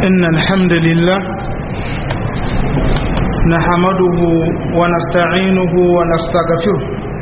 إن الحمد لله نحمده ونستعينه ونستغفره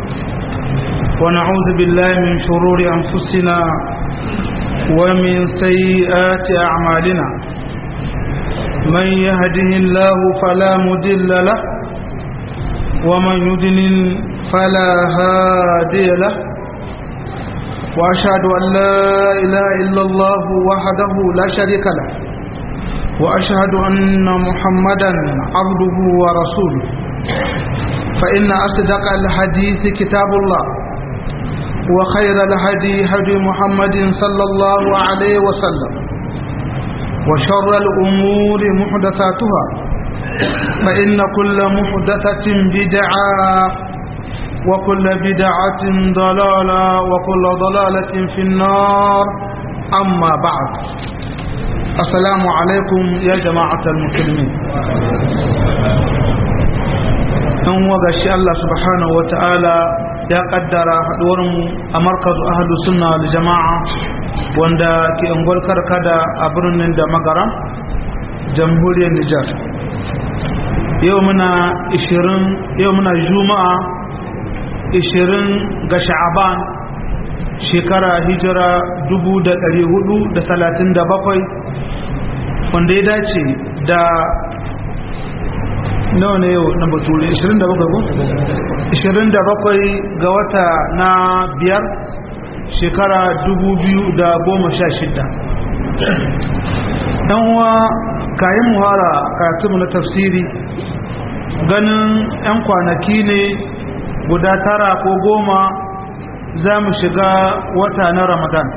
ونعوذ بالله من شرور أنفسنا ومن سيئات أعمالنا من يهده الله فلا مدل له ومن يدلل فلا هادي له وأشهد أن لا إله إلا الله وحده لا شريك له وأشهد أن محمدا عبده ورسوله فإن أصدق الحديث كتاب الله وخير الهدي هدي محمد صلى الله عليه وسلم وشر الأمور محدثاتها فإن كل محدثة بدعة وكل بدعة ضلالة وكل ضلالة في النار أما بعد السلام عليكم يا جماعة المسلمين أن وغشي الله سبحانه وتعالى ya kaddara haduwarmu a markazu ahlu sunna wal jama'a wanda ke ungwar karkada a birnin da magaram jamhuriyar Nijar yau muna 20 yau muna juma'a 20 ga sha'aban shekara hijira 1437 wanda ya dace da nawa ne yau na bature 27 ko 27 ga wata na biyar shekara 2016 dan wa kayan muhara karatunmu na tafsiri ganin 'yan kwanaki ne guda tara ko goma za mu shiga wata na ramadan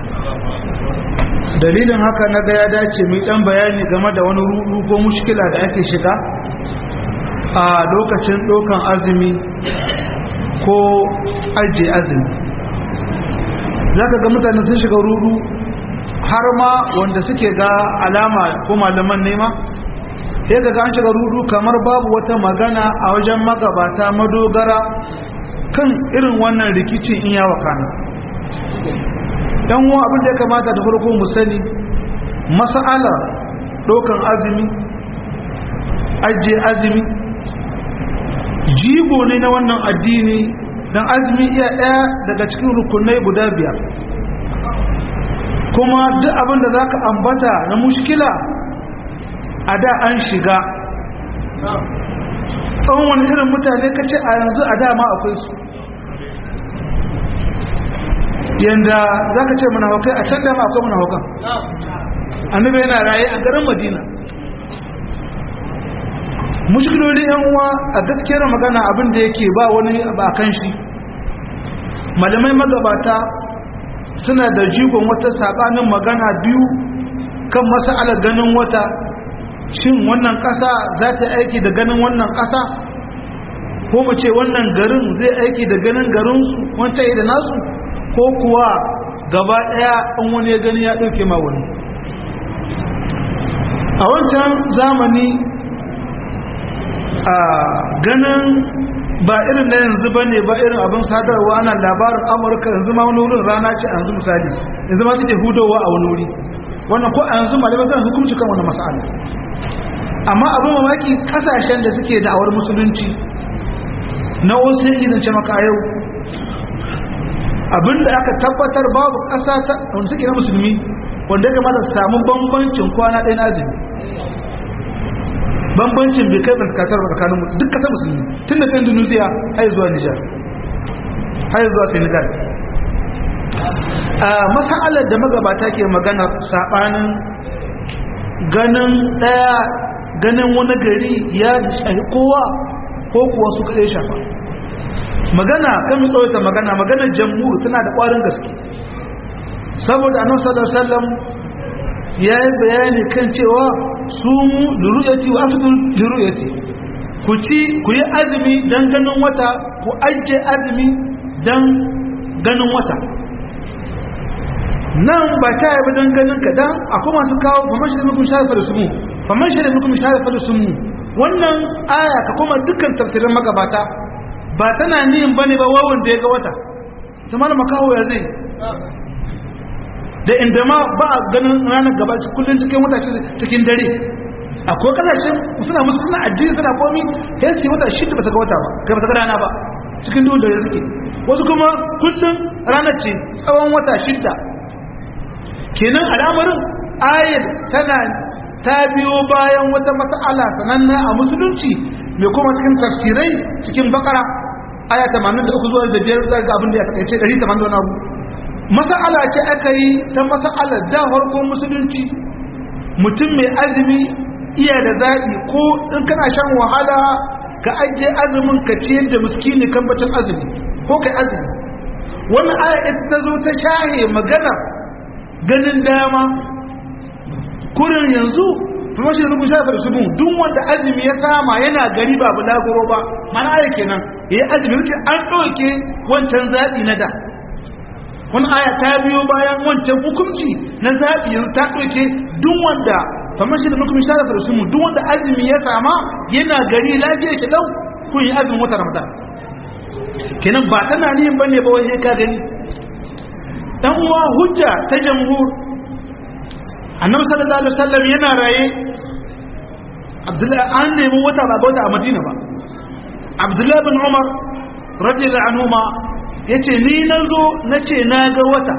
dalilin haka na ga ya dace mai dan bayani game da wani rudu ko mushkila da ake shiga a lokacin ɗaukan azumi ko ajiye azumi za ka ga mutane sun shiga rudu har ma wanda suke ga alama ko malaman nema sai ga an shiga rudu kamar babu wata magana a wajen magabata madogara kan irin wannan rikicin in yawa kana yan uwa abin da ya kamata da farko mu sani mas'alar ɗaukan azumi ajiye azumi jigo ne na wannan addini don azumi iya ɗaya daga cikin rukunai guda biyar kuma duk abin da za ka ambata na mushkila a da an shiga tsawon wani irin mutane ka ce a yanzu a dama akwai su yanda za ka ce manahaukai a can dama akwai manahaukan annabi yana raye a garin madina mushkiloli yan uwa a gaskiyar magana abin da yake ba wani ba kan shi malamai magabata suna da jigon wata sabanin magana biyu kan masa'alar ganin wata shin wannan ƙasa za ta aiki da ganin wannan ƙasa ko mu ce wannan garin zai aiki da ganin garinsu wancan da nasu ko kuwa gaba ɗaya an wani ya gani ya ɗauke ma wani a wancan zamani a ganin ba irin na yanzu ba ne ba irin abin sadarwa ana labarin amurka yanzu ma wani wurin rana ce a yanzu misali yanzu ma suke hudowa a wani wuri wannan ko a yanzu malamai zan hukunci kan wani mas'ala amma abin mamaki kasashen da suke da'awar musulunci na wasu yake zance maka yau abinda aka tabbatar babu ƙasa ta wanda suke na musulmi wanda ya kamata su samu bambancin kwana ɗaya na azumi bambancin bai kai tsakatar tsakanin duk kasar musulmi tun da indonesia har zuwa nijar har zuwa senegal a masa'alar da magabata ke magana saɓanin ganin ɗaya ganin wani gari ya shahi kowa ko kuwa su kaɗai shafa magana kan mu tsawaita magana maganar jamhur tana da ƙwarin gaske saboda annabi sallallahu alaihi wasallam ya yi bayani kan cewa su mu luruyati wa afdul luruyati ku ci ku yi azumi dan ganin wata ku ajiye azumi dan ganin wata nan ba ta yi dan ganin ka dan akwai masu kawo faman shi da mukum sharafa da sumu faman shi da mukum sharafa da sumu wannan aya ka kuma dukkan tafsirin magabata ba tana niyin bane ba wawan da ya ga wata ta malama kawo ya zai da inda ma ba a ganin ranar gaba kullum cikin wata cikin dare akwai kasashen suna musu suna addini suna komi sai su yi wata shida ba ta ga wata ba kai ba ta ga rana ba cikin duhun dare suke wasu kuma kullum ranar ce tsawon wata shida kenan al'amarin ayar tana ta biyo bayan wata mas'ala sananna a musulunci mai kuma cikin tafsirai cikin bakara aya 83 zuwa da biyar za ga abin da ya takaice 180 wani abu mas'ala ce aka yi ta mas'ala da farkon musulunci mutum mai azumi iya da zaɓi ko in kana shan wahala ka ajiye azumin ka ciyar da miskini kan bacin azumi ko kai azumi wannan aya ita ta zo ta shahe magana ganin dama kurin yanzu kuma shi rubun shafa su mun duk wanda azumi ya sama yana gari ba bulaguro ba mana aya kenan yayi azumi rike an ɗauke wancan zaɓi na da wani aya ta biyo bayan wancan hukunci na zaɓi yanzu ta ɗauke duk wanda kamar shi da muka misali da su mu duk wanda azumi ya sama yana gari lafiya ke lau kun yi azumin wata ramadan kenan ba tana nihin bane ba wai ka gani dan uwa hujja ta jamhur annabi sallallahu alaihi wasallam yana raye abdullahi an nemi wata ba wata a madina ba abdullahi bin umar radiyallahu anhuma yace ni nazo nace na ga wata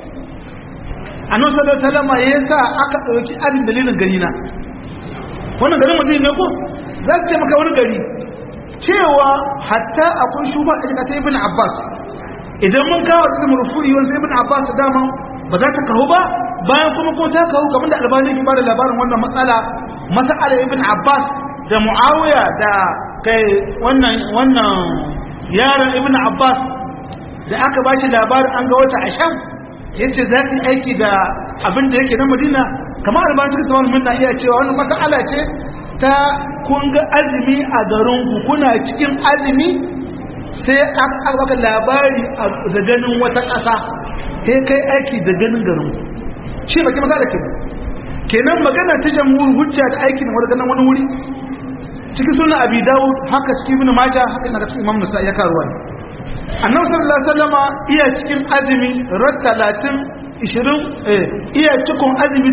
annabi sallallahu alaihi wasallam yasa aka dauki abin dalilin gari na wannan garin madina ne ko za su ce maka wani gari cewa hatta akwai shuba a cikin ibn abbas idan mun kawo cikin rufu'i wani ibn abbas dama ba za ta kawo ba bayan kuma ko ta kawo kamar da albani ke bada labarin wannan matsala masala ibn abbas da muawiya da kai wannan wannan yaron ibn abbas da aka ba shi labarin an ga wata a sham yace za ta aiki da abin da yake na madina kamar albani cikin tsawon minna iya cewa wannan matsala ce ta kun ga azumi a garin ku kuna cikin azumi sai aka baka labari da ganin wata ƙasa sai kai aiki da ganin garin ku shi baki maza da ke kenan magana ta jamhur hujja da aiki da wani wani wuri cikin suna abi dawud haka cikin ibn majah haka na cikin imam nasa ya karuwa ne annabi sallallahu alaihi wasallam iya cikin azumi rat 30 20 eh iya cikin azumi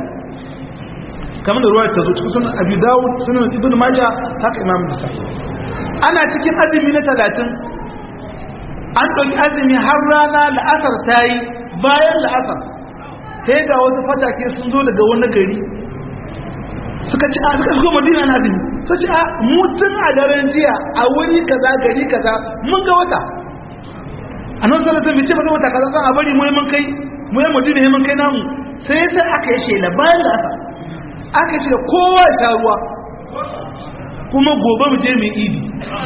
30 kamar da ruwaya ta zo cikin sunan abi dawud sunan ibn majah haka imam nasa ana cikin azumi na 30 an ɗauki azumi har rana la'asar ta yi bayan la'asar sai ga wasu fatake sun zo daga wani gari suka ci a suka shigo madina na azumi su ci a mutum a daren jiya a wuri kaza gari kaza mun ga wata a nan sallar zai ce ba wata kaza zan a bari mu mun kai mu yi madina mun kai namu sai sai aka yi shela bayan da aka aka yi shela kowa ya sha ruwa kuma gobe mu je mu idi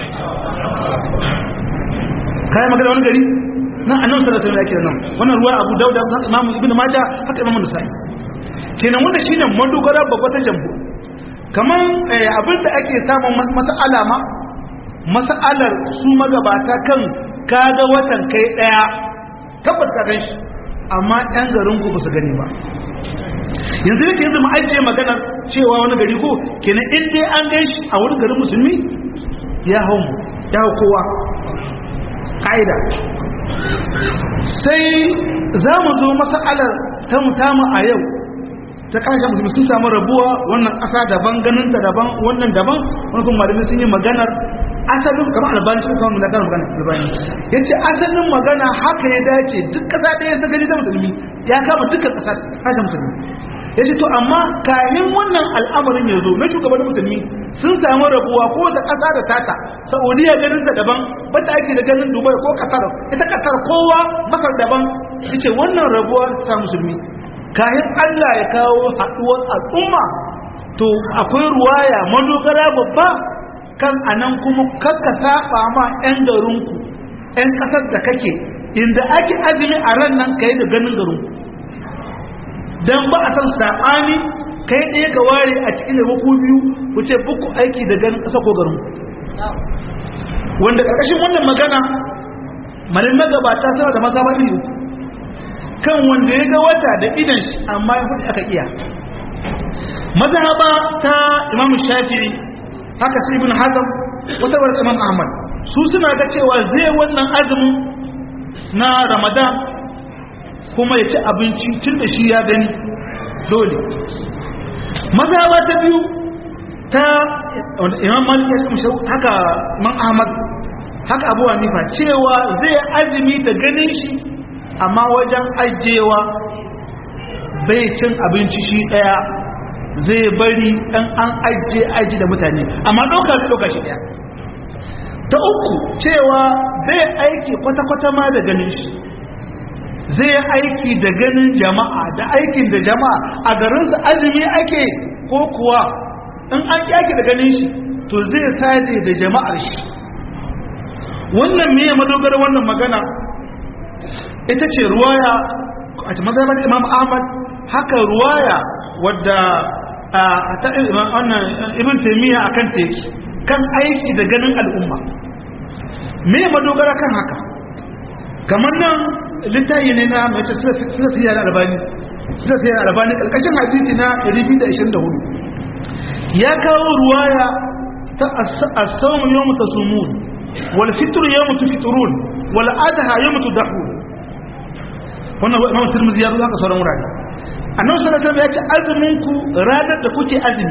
kayan magana wani gari na annabi sallallahu alaihi wasallam nan wannan ruwa Abu Dawud da Imam Ibn Majah haka Imam Nasa'i kenan wanda shine madogara babba ta jambu kaman abin da ake samun mas'ala ma mas'alar su magabata kan kaga watan kai daya tabbata ka gan shi amma ɗan garin ku ba su gani ba yanzu yake yanzu mu ajiye magana cewa wani gari ko kenan in dai an gan shi a wani garin musulmi ya hau mu ya hau kowa ka'ida sai za mu zo masa'alar ta mutama a yau ta kasashen musulmi sun samu rabuwa wannan ƙasa daban ganinta daban wannan daban wani kuma malamai sun yi maganar asalin kamar albani sun samu maganar magana albani ya ce asalin magana haka ya dace duk ƙasa ɗaya ta gani ta musulmi ya kama dukkan ƙasa kasashen musulmi ya ce to amma kayan wannan al'amarin ya zo na shugaban musulmi sun samu rabuwa ko wata ƙasa da tata saudiya ganin ta daban bata ake da ganin dubai ko ƙasar ita ƙasar kowa masar daban ya ce wannan rabuwa ta musulmi kayan allah ya kawo haɗuwar al'umma to akwai ruwaya madogara babba kan anan kuma kakka saba ma 'yan garinku 'yan ƙasar da kake inda ake azumi a ran nan ka yi da ganin garinku don ba a san saɓani kai ɗaya ka ware a cikin da ku biyu ku ce buku aiki da ganin ƙasa ko garin wanda ƙarƙashin wannan magana malin magabata suna da maza iri uku kan wanda ya ga wata da idan shi amma ya hudu aka iya mazhaba ta imam shafi'i haka sai ibn hazm wata bar imam ahmad su suna ga cewa zai wannan azumin na ramadan kuma ya ci abinci tun da shi ya gani dole mazhaba ta biyu ta imam malik ya kuma haka man ahmad haka abu hanifa cewa zai azumi da ganin shi amma wajen ajiyewa bai cin abinci shi daya zai bari dan an ajiye aji da mutane amma ɗauka zai ɗauka shi daya ta uku cewa zai aiki kwata-kwata ma da ganin shi zai aiki da ganin jama'a da aikin da jama'a a garinsa azumi ake ko kuwa in an kyaki da ganin shi to zai sade da jama'ar shi wannan me madogara wannan magana ita ce ruwaya a mazhabar imam ahmad haka ruwaya wadda ta ibn taymiya akan teki kan aiki da ganin al'umma me madogara kan haka kamar nan littayi ne na mai sila siya da albani sila siya da albani ƙarƙashin hadisi na 224 ya kawo ruwaya ta asawun yau mutu sumun wal fitur yau mutu fiturun wal adaha yau mutu dahu wannan imam tirmidhi ya zo haka sauran wurare annabi sallallahu alaihi ya ce azumin ku ranar da kuke azumi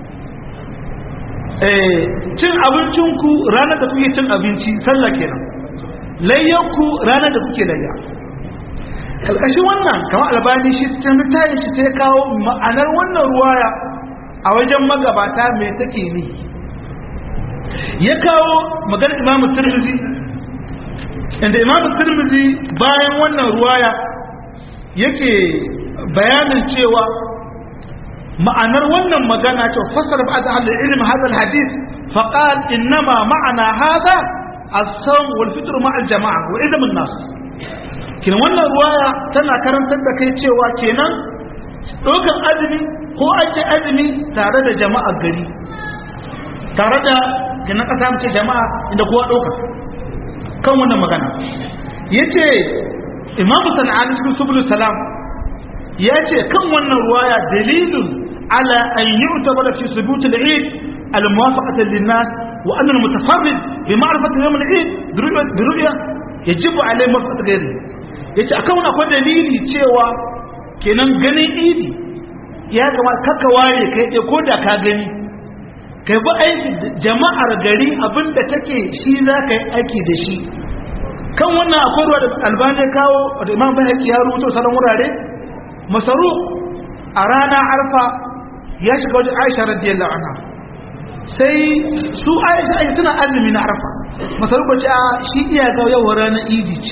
eh cin abincin ku ranar da kuke cin abinci sallah kenan layyanku ranar da kuke layya kalkashin wannan kamar albani shi cikin littafin shi ta kawo ma'anar wannan ruwaya a wajen magabata mai take ne ya kawo maganar imamu tirmidhi inda imamu tirmidhi bayan wannan ruwaya yake bayanin cewa ma'anar wannan magana cewa fasar ba'd al-ilm hadha al-hadith faqal innama ma'ana hadha الصوم والفطر مع الجماعة وإذا الناس kin wannan ruwaya tana karantar da kai cewa kenan ɗaukar azumi ko an ce azumi tare da jama'a gari tare da kenan ƙasa mace jama'a inda kowa ɗauka kan wannan magana ya ce imamu sana'ani cikin subulu salam ya ce kan wannan ruwaya dalilin ala an yi utabara fi subutul eid al-muwafaqatan lin-nas وأن المتفرد بمعرفة يوم العيد برؤية يجب عليه مرفقة غيره yace akan akwai dalili cewa kenan ganin idi ya kamata kaka ware kai ɗaya ko da ka gani kai bi aiki jama'ar gari abinda take shi za ka yi aiki da shi kan wannan akwai ruwa da albani kawo da imam bai ya rubuta sauran wurare masaru a rana arfa ya shiga wajen aisha radiyallahu anha sai su aisha aisha suna azumi na arfa masarufa ce a shi iya ga yawa ranar idi ce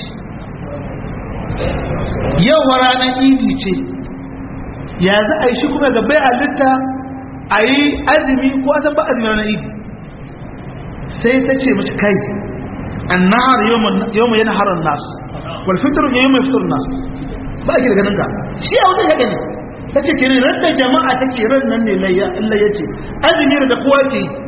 yawa ranar idi ce ya za a yi shi kuma ga bai halitta a yi azumi ko asan ba azumi ranar idi sai ta ce mace kai an nahar yau mai yana harar nasu walfitar yau mai fitar nasu ba a ke daga nan ka shi a wani ya gani ta ce kiri ran da jama'a ta ke ran nan ne layya ce azumi da kowa ke yi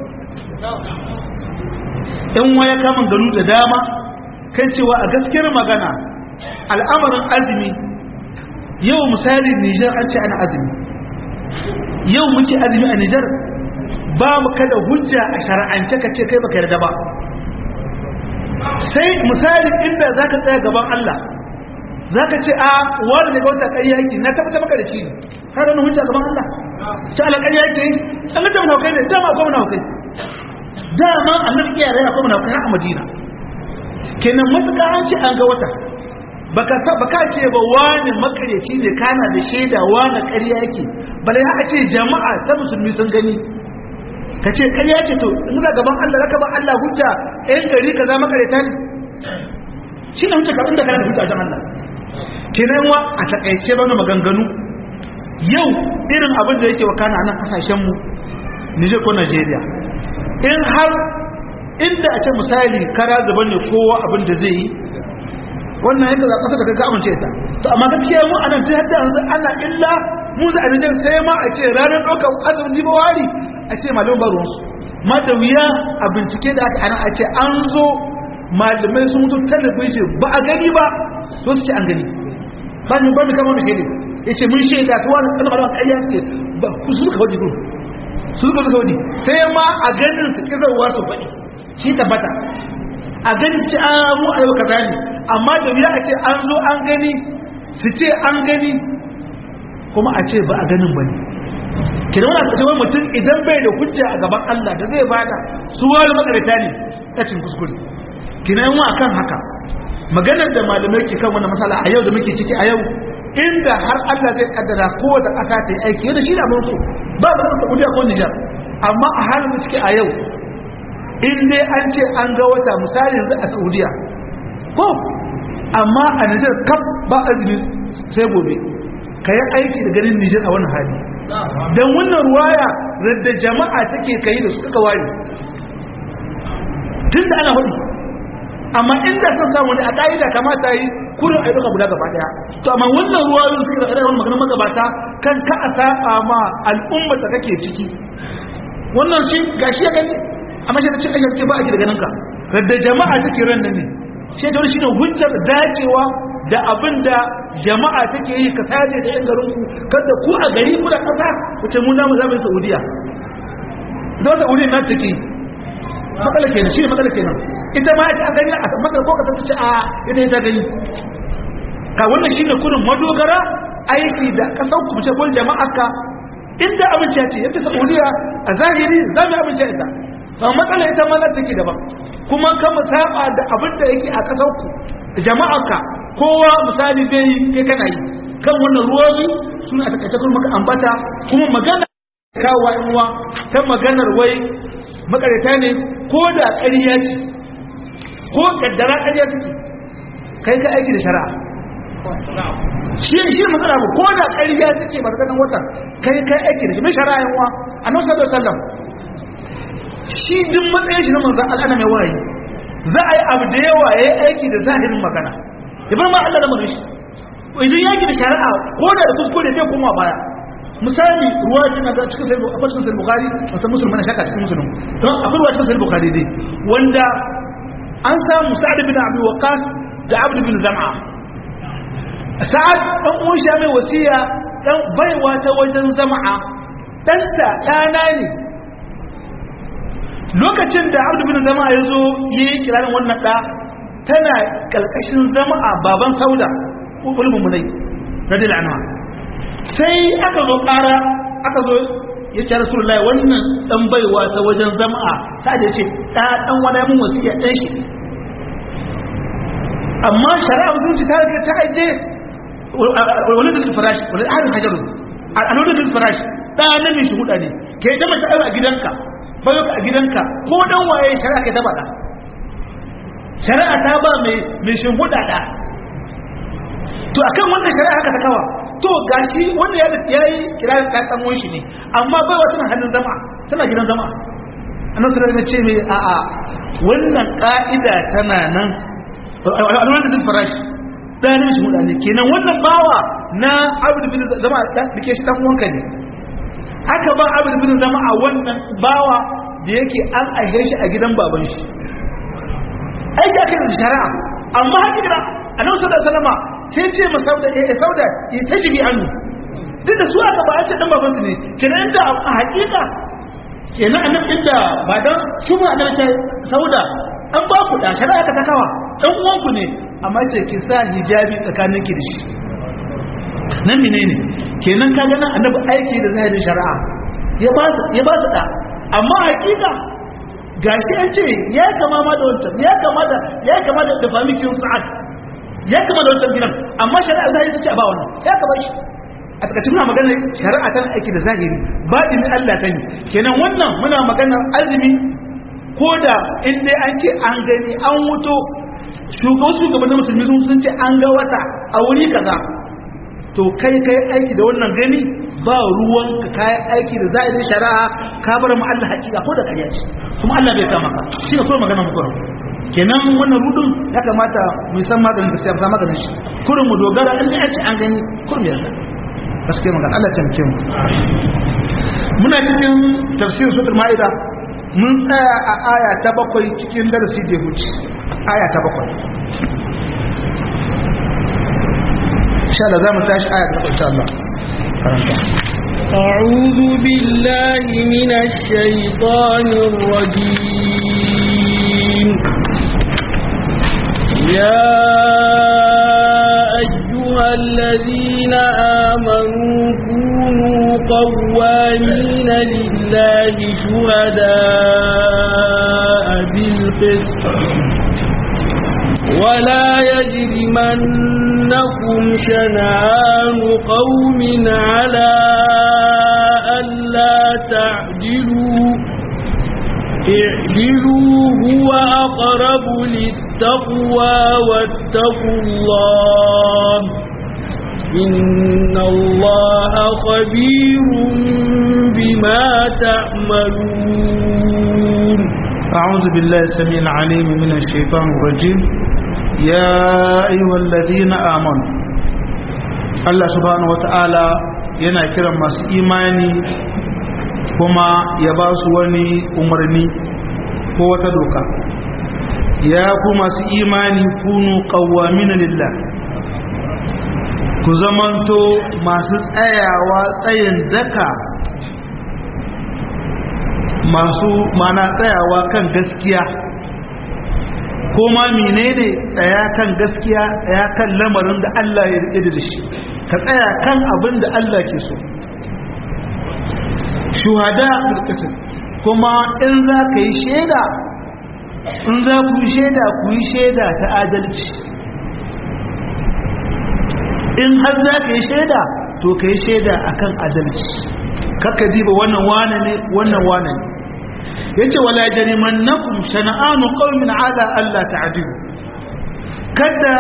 in waya kamun ganu da dama kan cewa a gaskiyar magana al'amarin azumi yau misali nijar an ce ana azumi yau muke azumi a nijar ba mu kada hujja a shara'ance ka ce kai baka yarda ba sai misali inda za ka tsaya gaban Allah za ka ce a wani daga wata ƙarya yake na tabbata maka da shi har wani hujja gaban Allah ta ala ƙarya yake yi an ga mana hukai ne dama akwai mana hukai dama annabi iya rai akwai mana hukai a Madina kenan matuƙa an ce an ga wata baka ta baka ce ba wani makaryaci ne kana da shaida wani ƙarya yake bale haka ce jama'a ta musulmi sun gani ka ce ƙarya ce to in za gaban Allah zaka ba Allah hujja ɗayan gari kaza makaryata ne shi ne hujja kaɗan da kana da hujja a Allah kenan wa a takaice bana maganganu yau irin abin da yake wakana a nan kasashenmu Nijar ko Najeriya in har inda a ce misali kara gaban ne kowa abin da zai yi wannan yadda za kasa da kaga amince ta to amma gaskiya mu anan ta yadda yanzu ana illa mu za a Nijar sai ma a ce ranar ɗaukar azumin dibawari a ce malamin ba ruwansu ma da wuya a bincike da aka ana a ce an zo malamai sun mutu talabijin ba a gani ba so su ce an gani ba ni ba ni kama da shaidai ya ce mun shaida ta wani kanan malaman ƙarya suke ba ku su suka faɗi gudu su suka suka faɗi sai ma a ganin su ƙirarwa su faɗi shi tabbata a ganin ce an mu a yau kaza ne amma da wuya a ce an zo an gani su ce an gani kuma a ce ba a ganin ba ne kina wani cewa mutum idan bai da hujja a gaban Allah da zai bada su wani makarita ne kacin kuskure kina yi akan haka maganar da malamai ke kan wannan masala a yau da muke ciki a yau inda har Allah zai kaddara kowace ƙasa ta yi aiki yadda shi da mulku ba ba da Saudiya ko Nijar amma a halin da ciki a yau in dai an ce an ga wata misali yanzu a Saudiya ko amma a Nijar kaf ba azumi sai gobe ka yi aiki da ganin Nijar a wannan hali don wannan ruwaya da jama'a take kai da su kaka ware tun da ana hudu amma inda sun samu ne a ƙa'ida kamata yi kurin a duka guda gaba daya to amma wannan ruwayoyin suke da ƙarfin maganar magabata kan ka a saba ma al'umma da kake ciki wannan shi gashi ya gani amma shi da cin ayyar ba a ji da ganin ka da jama'a take ran nan ne shi da wani shine hujjar dacewa da abin da jama'a take yi ka saje da yan garin ku kada ku a gari ku da kasa wuce mu namu zamu Saudiya da Saudiya na take matsala kenan shi ne matsala kenan ita ma ita a gani a matsala ko ka ta ce a ita ita gani ka wannan shine kurin madogara aiki da kasar ku ce gol jama'a ka inda abinci ce yadda Saudiya a zahiri za mu abinci ita amma matsala ita ma take daban kuma kan mu saba da abin da yake a kasar ku jama'a ka kowa misali zai yi kai kana yi kan wannan ruwayi suna a takaice kuma maka ambata kuma magana kawo uwa ta maganar wai makarita ne ko da ƙarya ce ko kaddara ƙarya take kai ka aiki da shari'a shi shi matsala ba ko da ƙarya take ba ta ganin wata kai ka aiki da shi mai shari'a yan uwa annabi sallallahu alaihi wasallam shi duk matsayin shi na manzon Allah mai wayi za a yi abu da yawa yayi aiki da zahirin magana ya bar ma Allah da mun shi idan yaki da shari'a ko da da kuskure bai koma baya misali ruwa ce na cikin sai akwai cikin sai bukhari wasu musulmi na shaka cikin musulmi don akwai ruwa cikin sai bukhari dai wanda an samu sa'ad bin abi waqas da abd bin zam'a sa'ad dan uwan shi mai wasiya dan baiwa ta wajen zam'a danta dana ne lokacin da abd bin zam'a ya zo yi kirarin wannan da tana kalkashin zam'a baban sauda ulumul munai radiyallahu anha sai aka zo ƙara aka zo ya ce rasulullahi wannan dan baiwa ta wajen zama'a ta je ce ɗa ɗan wani mun wasiya ɗan shi amma shari'a musulunci ta rage ta aje wani da farashi wani harin hajaru a wani da farashi ɗa na mai shuhuda ne ke da mace a gidanka bayo a gidanka ko dan waye shari'a ke ta faɗa shari'a ta ba mai shuhuda ɗa to akan wannan shari'a haka ta kawa to gashi wanda ya ya yi kirarin ta dan shi ne amma bai wa tana hannun zama tana gidan zama annabi sallallahu alaihi ce mai a a wannan ka'ida tana nan alwala da farashi da ne shi mutane kenan wannan bawa na abdu bin zama da dake shi dan uwanka ne haka ba abdu bin zama a wannan bawa da yake an aihe shi a gidan baban shi aiki ake da shari'a amma hakika annabi sallallahu alaihi wasallam sai ce ma sauda eh sauda ya tajibi annu duk da su aka ba a ce dan baban su ne kenan inda a hakika kenan annabi inda ba dan su ba da ce sauda an ba ku da shari'a ka takawa dan uwan ku ne amma ce ki sa hijabi tsakanin ki da shi nan menene kenan ka ga nan annabi aiki da zahirin shari'a ya ba su ya ba su da amma hakika gashi an ce ya kama ma da wancan ya kama da ya kama da famikin sa'ad ya kama da wancan gidan amma shari'a zahiri ta ce a ba wannan ya kama shi a takaice muna magana shari'a tana aiki da zahiri baɗin Allah ta ne kenan wannan muna maganar azumi ko da in dai an ce an gani an wuto shugaban shugabannin musulmi sun ce an ga wata a wuri kaza to kai kai aiki da wannan gani ba ruwan ka kai aiki da zahirin shari'a ka bar mu Allah hakika ko da ƙarya ce kuma Allah bai kama ka shi ne kawai magana mu kurum kenan wannan rudun ya kamata mu san maganin gaskiya mu san maganin shi kurum mu dogara in an ce an gani kurum ya san gaskiya magana Allah ta muke mu muna cikin tafsirin suratul maida mun tsaya a aya ta bakwai cikin darasi da huce aya ta bakwai insha Allah zamu tashi aya ta bakwai insha Allah karanta أعوذ بالله من الشيطان الرجيم يا أيها أيها الذين آمنوا كونوا قوامين لله شهداء بالقسط ولا يجرمنكم شنآن قوم على ألا تعدلوا اعدلوا هو أقرب للتقوى واتقوا الله إن الله خبير بما تعملون أعوذ بالله السميع العليم من الشيطان الرجيم يا أيها الذين آمنوا الله سبحانه وتعالى yana kiran masu imani kuma ya ba su wani umarni ko wata doka ya ku masu imani kunu qawwamina lillah ku zamanto masu tsayawa tsayin daka masu mana tsayawa kan gaskiya ko ma menene tsaya kan gaskiya tsaya kan lamarin da Allah ya rike da shi ka tsaya kan abin da Allah ke so shuhada bil kuma in za ka yi shaida in za ku yi shaida ku yi shaida ta adalci in har za ka yi shaida to ka yi shaida akan adalci kakka diba wannan wane ne wannan wane ne yace wala jarimannakum shana'anu qaumin ala alla ta'dilu kada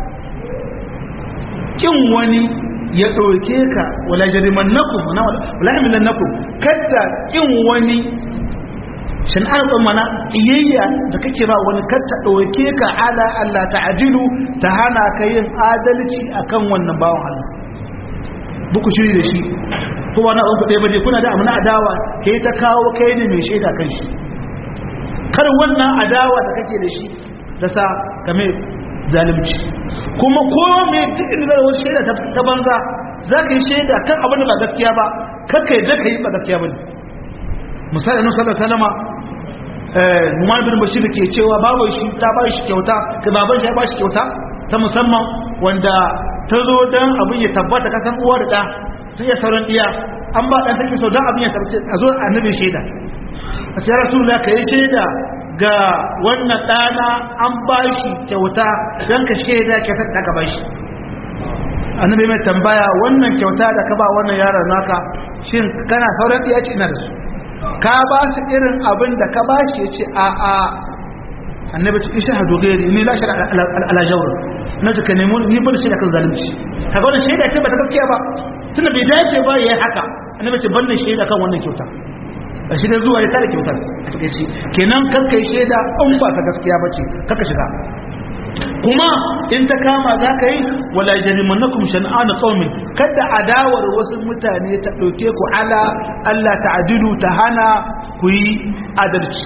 kin wani ya ɗauke ka wala jarimannakum wala hamilannakum kada kin wani shan'an ɗan mana iyayya da kake ba wani kada ɗauke ka ala Allah ta'dilu ta hana ka yin adalci akan wannan bawan Allah buku shiri da shi ko wani abin kuɗe baje kuna da amina adawa kai ta kawo kai ne mai shaida kan shi kar wannan adawa da kake da shi ta sa kame zalimci kuma ko mai duk inda da wasu shaida ta banza za ka yi shaida kan abin da ba gaskiya ba kakka yi zaka yi ba gaskiya ba ne misali annabi sallallahu alaihi wasallam eh Numan bin Bashir ke cewa babu shi ta ba shi kyauta ka baban shi ya ba shi kyauta ta musamman wanda ta zo dan abin ya tabbata kasan uwa da da sai ya sauran iya an ba dan take so dan abin ya tabbata a zo annabi shaida a ce rasulullah ka yi shaida ga wannan dana an ba shi kyauta dan ka shaida kyautar da ka ba shi annabi mai tambaya wannan kyauta da ka ba wannan yaron naka shin kana sauran iya ce ina da su ka ba su irin abin da ka ba shi ya ce a a annabi ce isha hadu gairi ni la shara ala jawr na ji ka nemo ni ban shaida kan zalunci kaga wannan shaida ce ba ta gaskiya ba tunda bai dace ba yayi haka annabi ce ban shaida kan wannan kyauta a shi da zuwa ya tare kyautar a takeici kenan kan kai shaida in ba ta gaskiya ba ce kaka shiga kuma in ta kama za ka yi wala jarimannakum shan'ana qaumin kada adawar wasu mutane ta dauke ku ala Allah ta'dilu ta hana ku yi adalci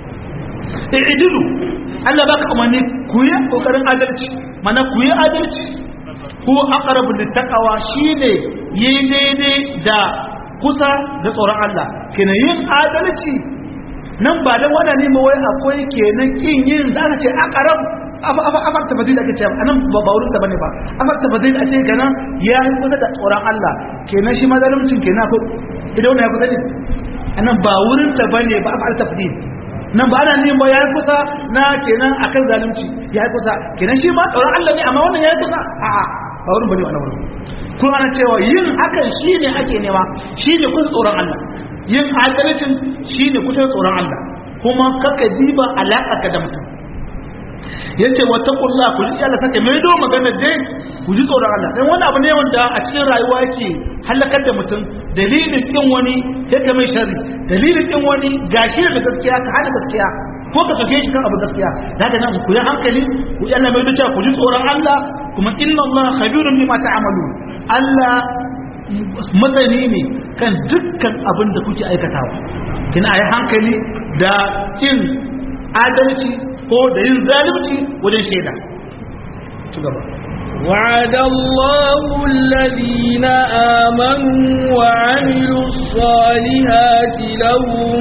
i'dilu Allah baka umarni ku yi kokarin adalci mana ku yi adalci ko aqrabu littaqwa shine yi daidai da kusa da tsoron Allah kenan yin adalci nan ba dan wada ne wai akwai kenan kin yin za ka ce aqrab afar tafadil ake cewa anan ba baurin ta bane ba afar tafadil a ce kenan ya yi kusa da tsoron Allah kenan shi ma zalimcin kenan ko idan wannan ya kusa ne anan ba wurin ta bane ba afar tafadil nan ba ana neman ba ya yi kusa na kenan akan zalunci ya yi kusa kenan shi ma tsoron Allah ne amma wannan ya yi kusa a'a ba wurin bane wannan wurin kun ana cewa yin hakan shine ake nema shine kusa tsoron Allah yin adalcin shine kusa tsoron Allah kuma kaka diba alaka ka da mutum yace wattaqullah ku ji Allah sake mai do magana dai ku ji tsoron Allah dan wani abu ne wanda a cikin rayuwa yake halakar da mutum dalilin kin wani yake mai sharri dalilin kin wani gashi da gaskiya ka hada gaskiya ko ka soke shi kan abu gaskiya zaka nan ku yi hankali ku yi Allah mai duka ku ji tsoron Allah kuma inna Allah khabirun bima ta'malun Allah masani ne kan dukkan abin da kuke aikatawa kina ayi hankali da kin adalci ko da yin zalunci wajen shaida ci gaba وعد الله الذين آمنوا وعملوا الصالحات لهم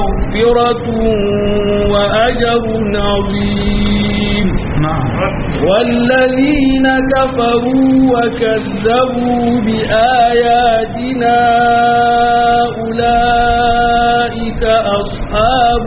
مغفرة وأجر عظيم na'am والذين كفروا وكذبوا بآياتنا أولئك أصحاب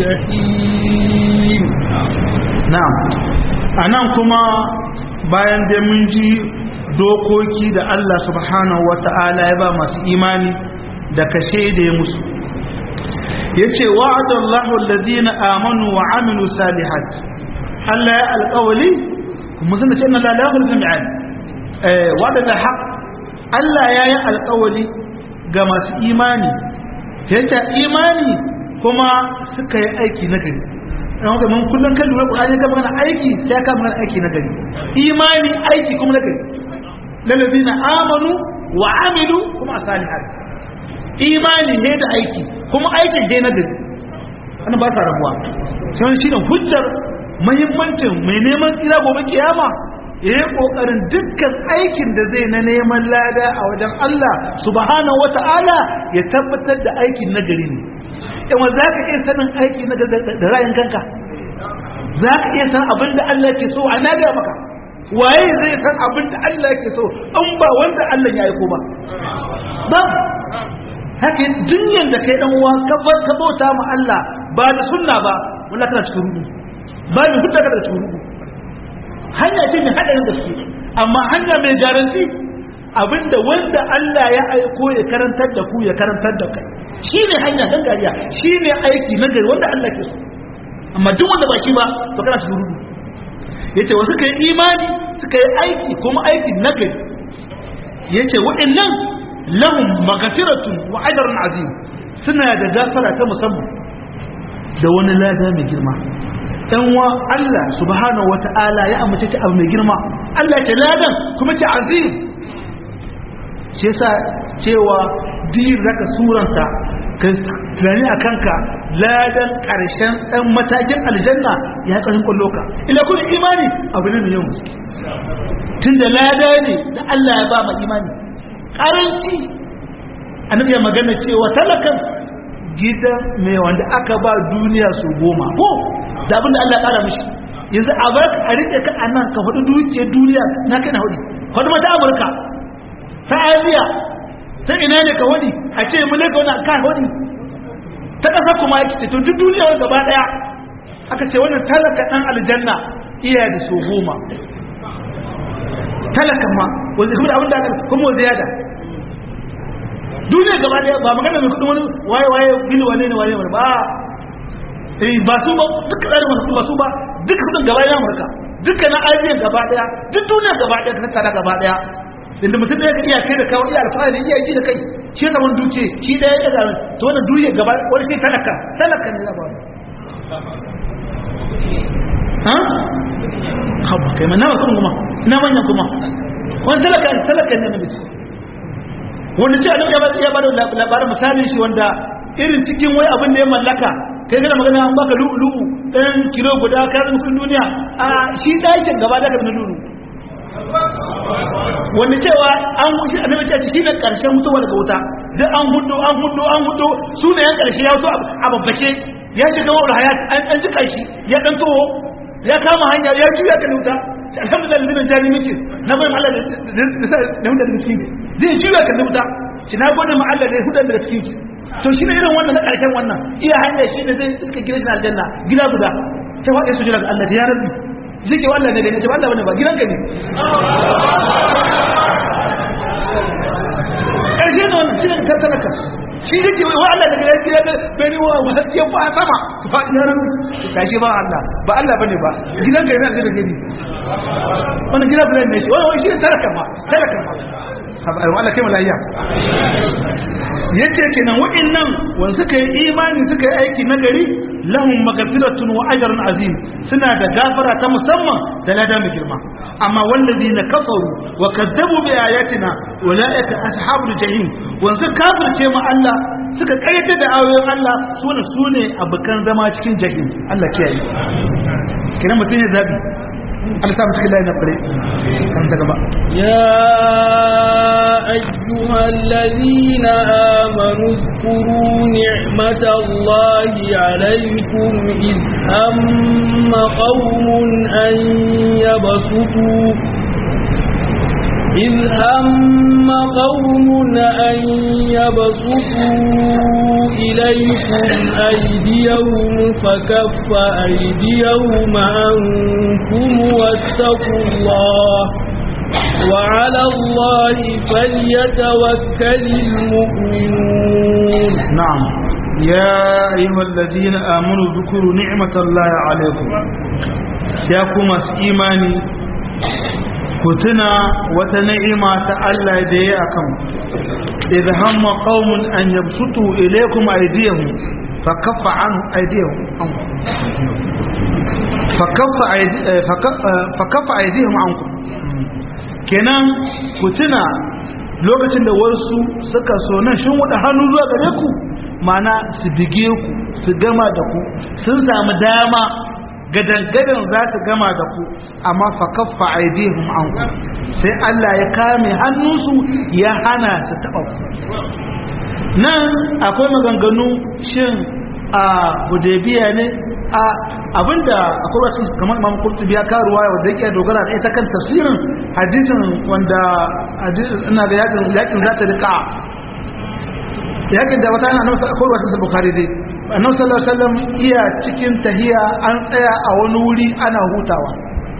الجحيم na'am anan kuma bayan da mun ji dokoki da Allah subhanahu wata'ala ya ba masu imani da kashe da ya musu yace wa'adallahu alladhina amanu wa amilu salihat Allah ya alƙawali kuma zan ce inna la ilaha illa mi'ad eh wa'ada da haq Allah ya yi alƙawali ga masu imani yace imani kuma suka yi aiki na gari don haka mun kullum kan lura Qur'ani ga magana aiki sai ka magana aiki na gari imani aiki kuma na gari lalazina amanu wa amilu kuma salihat imani ne da aiki kuma aikin dai na gari wannan ba ta rabuwa sai shi ne hujjar muhimmancin mai neman tsira gobe kiyama ya yi kokarin dukkan aikin da zai na neman lada a wajen Allah subhanahu wata'ala ya tabbatar da aikin na gari ne yawa za ka iya sanin aiki na da rayin kanka za ka iya san abin da Allah ke so a na gaya maka waye zai san abin da Allah ke so an ba wanda Allah ya aiko ba ba haka dunyan da kai dan uwa ka ka bauta ma Allah ba da sunna ba wallahi kana cikin rubu ba ni hudda kana cikin rubu hanya ce mai hadarin gaske amma hanya mai garanti abinda wanda Allah ya aiko ya karantar da ku ya karantar da kai shine hanya dan gariya shine aiki na gari wanda Allah ke so amma duk wanda ba shi ba to kana cikin rubu yace wasu kai imani suka yi aiki kuma aiki na gari yace wa'annan lahum maghfiratun wa ajrun azim suna da gafara ta musamman da wani lada mai girma dan wa Allah subhanahu wata'ala ya amince ta abu mai girma Allah ya ce ladan kuma ce azim shi yasa cewa din zaka suranta ka tunani a kanka ladan karshen dan matakin aljanna ya karin kwallo ka ila kun imani abu ne mai yawan gaske tunda lada ne da Allah ya ba ma imani karanci annabi ya magana cewa talakan gidan mai wanda aka ba duniya su goma ko da abinda Allah ya kara mishi yanzu a bar a rike ka a nan ka faɗi dukiyar duniya na kai na hudu faɗi mata amurka ta asiya ta ina ne ka hudu a ce mu leka wani kan hudu ta ƙasa kuma ya ce to duk duniya wani gaba ɗaya aka ce wannan talaka ɗan aljanna iya da so goma talakan ma wanda kuma da abinda aka kuma wanda ya da duniya gaba daya ba magana mai kudin wani waye waye bil wane ne waye ba eh ba su ba duka da masu ba su ba duka kudin gaba daya Amurka duka na Asiya gaba daya duk duniya gaba daya ka tattara gaba daya inda mutum da ya iya kai da kawo iya alfahari iya ji da kai shi ta wani duke shi da ya ga to wannan duniya gaba wani sai talaka talaka ne ya ba ha haba kai mana ba kuma ina manyan kuma wani talaka talaka ne na mutum wanda ce annabi ya ba da labarin misalin shi wanda irin cikin wai abin da ya mallaka kai kana magana an baka lu'u ɗan kilo guda ka zama kudin duniya a shi ɗakin gaba da ka na lulu wanda cewa an wuce annabi ce shi ne ƙarshen mutuwa daga wuta duk an hudu an hudu an hudu su ne yan ƙarshe ya wuto a babbake ya ce gama wani hayat an ji ƙarshi ya ɗan toho ya kama hanya ya juya ka wuta alhamdulillah lillahi jani miki na bayan Allah da hudu daga cikin zai juya ka wuta shi na gode ma Allah da ya hudu daga cikin ki to shi ne irin wannan na ƙarshen wannan iya hanya shi ne zai iska gina shi aljanna gida guda ta waɗe su jira ga Allah ya rabbi zai ke wallah ne da ne ce wallah bane ba gidanka ne ƙarshe ne wannan shi ne ka talaka shi ne ke wa Allah daga yanki ya bani wa wajen ba sama ba ya rabbi ka shi ba Allah ba Allah bane ba gidanka ne zai da gani wannan gida bulan ne shi wannan shi ne talaka ma talaka ma Allah kai malaiya yace kenan wa'annan wanda suka yi imani suka yi aiki nagari lahum maghfiratun wa ajrun azim suna da gafara ta musamman da lada mai girma amma wallazina kafaru wa kadzabu bi ayatina ulaika ashabul jahim wanda suka kafirce mu Allah suka kayyata da ayoyin Allah sune sune abukan zama cikin jahim Allah kiyaye kenan mutum ya zabi Allah ta mutu lillahi na fare kan ta gaba يا أيها الذين آمنوا اذكروا نعمة الله عليكم إذ هم قوم أن يبسطوا إذ هم قوم أن يبسطوا إليكم أيديهم فكف أيديهم عنكم واتقوا الله وعلى الله فليتوكل المؤمنون نعم يا أيها الذين آمنوا ذكروا نعمة الله عليكم يا كما إيماني كتنا وتنعمة الله دياكم إذ هم قوم أن يبسطوا إليكم أيديهم فكف عنهم أيديهم عنكم فكف, أيدي فكف, فكف أيديهم عنكم kenan ku tuna lokacin da wasu suka so nan shin wada hannu zuwa gare ku mana su bige ku su gama da ku sun samu dama gadan-gadan za su gama da ku amma fa kaffa aidihum anku sai Allah ya kame hannunsu ya hana su taɓa ku nan akwai maganganu shin a hudaybiya ne a abinda akwai wasu kamar imam qurtubi ya karuwa wanda yake dogara da ita kan tafsirin hadisin wanda ina ga yakin yakin zata rika yakin da wata yana nan akwai wasu bukhari dai annabi sallallahu alaihi wasallam iya cikin tahiya an tsaya a wani wuri ana hutawa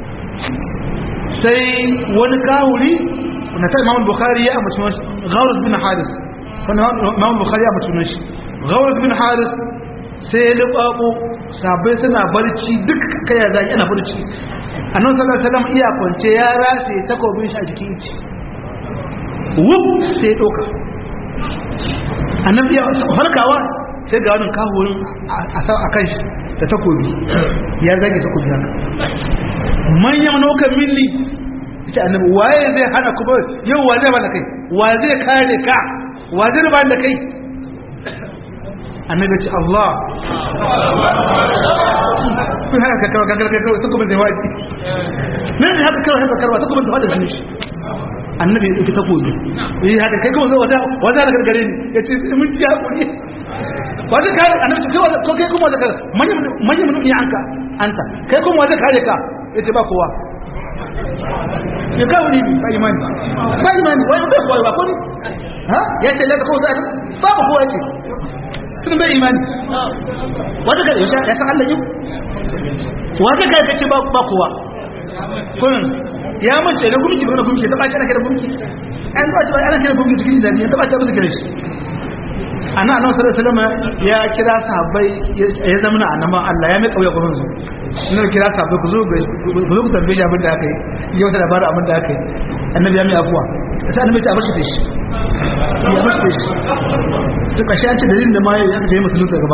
sai wani kawuri na ta imam bukhari ya amince shi ghaurus bin haris kana imam bukhari ya amince shi ghaurus bin haris sai ya lubabo sabai suna barci duk kaya zaki ana barci annabi sallallahu alaihi wasallam iya kwance ya rasa ya takobin shi a jikin ici wuf sai ya doka annabi ya farkawa sai ga wannan kahurin a kan shi da takobi ya zage takobi haka manyan nokan milli ita annabi waye zai hana ku yau wa zai bada kai wa zai kare ka wa zai ba da kai annabi ce Allah kun haka kawai kakar kakar ta kuma zai waɗi nan da haka kawai haka karwa ta kuma zai waɗi shi annabi ya ɗauki takobi yi haka kai kuma zai wata da gargare ni ya ce mun ci haƙuri wata kare annabi ce kai ko kai kuma wata kare manyan mutum ya anka anta kai kuma wata kare ka ya ce ba kowa ya kawo ne ba imani ba imani wani bai kowa ba ko ne ha ya ce laka kawai zai ba ba kowa ce sun bai imani wata kare ya san Allah yau wata kare ka ce ba kowa kullum ya mace da gumki da gumki ta bace ana kira gumki an ba ta ana kira gumki cikin da ta bace ba ta kira shi ana annabi sallallahu alaihi wasallam ya kira sahabbai ya zama annabi Allah ya mai kauya gurin su ina kira sahabbai ku zo ku zo ku tambaye shi abin da aka yi yau da labarin abin da aka yi annabi ya mai afuwa sai annabi ya bashi da shi ya bashi da shi to kashi an ce dalilin da ma ya aka je musulunta gaba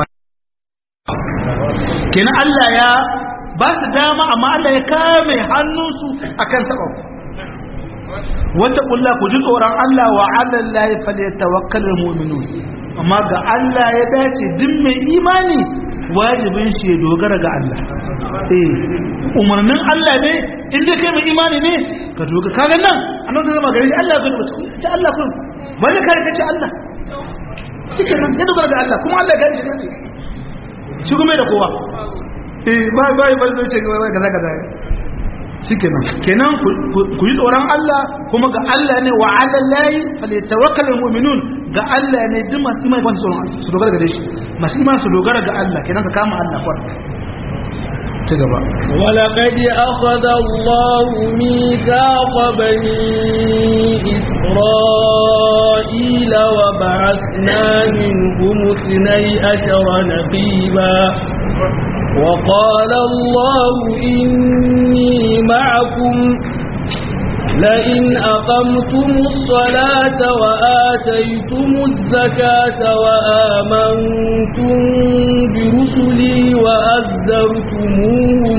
kenan Allah ya ba su dama amma Allah ya kame hannunsu akan taɓa wata ƙulla ku ji tsoron Allah wa Allah la ya fale tawakkalin mu'minun amma ga Allah ya dace duk mai imani wajibin shi ya dogara ga Allah eh umarnin Allah ne in dai kai mai imani ne ka dogara kaga nan annabi zai magana Allah ga ce Allah kun ba da kare kace Allah shikenan ya dogara ga Allah kuma Allah ya gani shi ne shi kuma da kowa ba ba ba zai ce ga kaza kaza shikenan kenan ku yi tsoron Allah kuma ga Allah ne wa ala lahi falyatawakkal almu'minun ga Allah ne duk masu imani ba su tsoron su dogara ga shi masu imani su dogara ga Allah kenan ka kama Allah kwar ci gaba ولقد أخذ الله ميثاق بني إسرائيل وبعثنا منهم اثني عشر نقيبا وقال الله إني معكم لئن أقمتم الصلاة وآتيتم الزكاة وآمنتم برسلي وأذرتموهم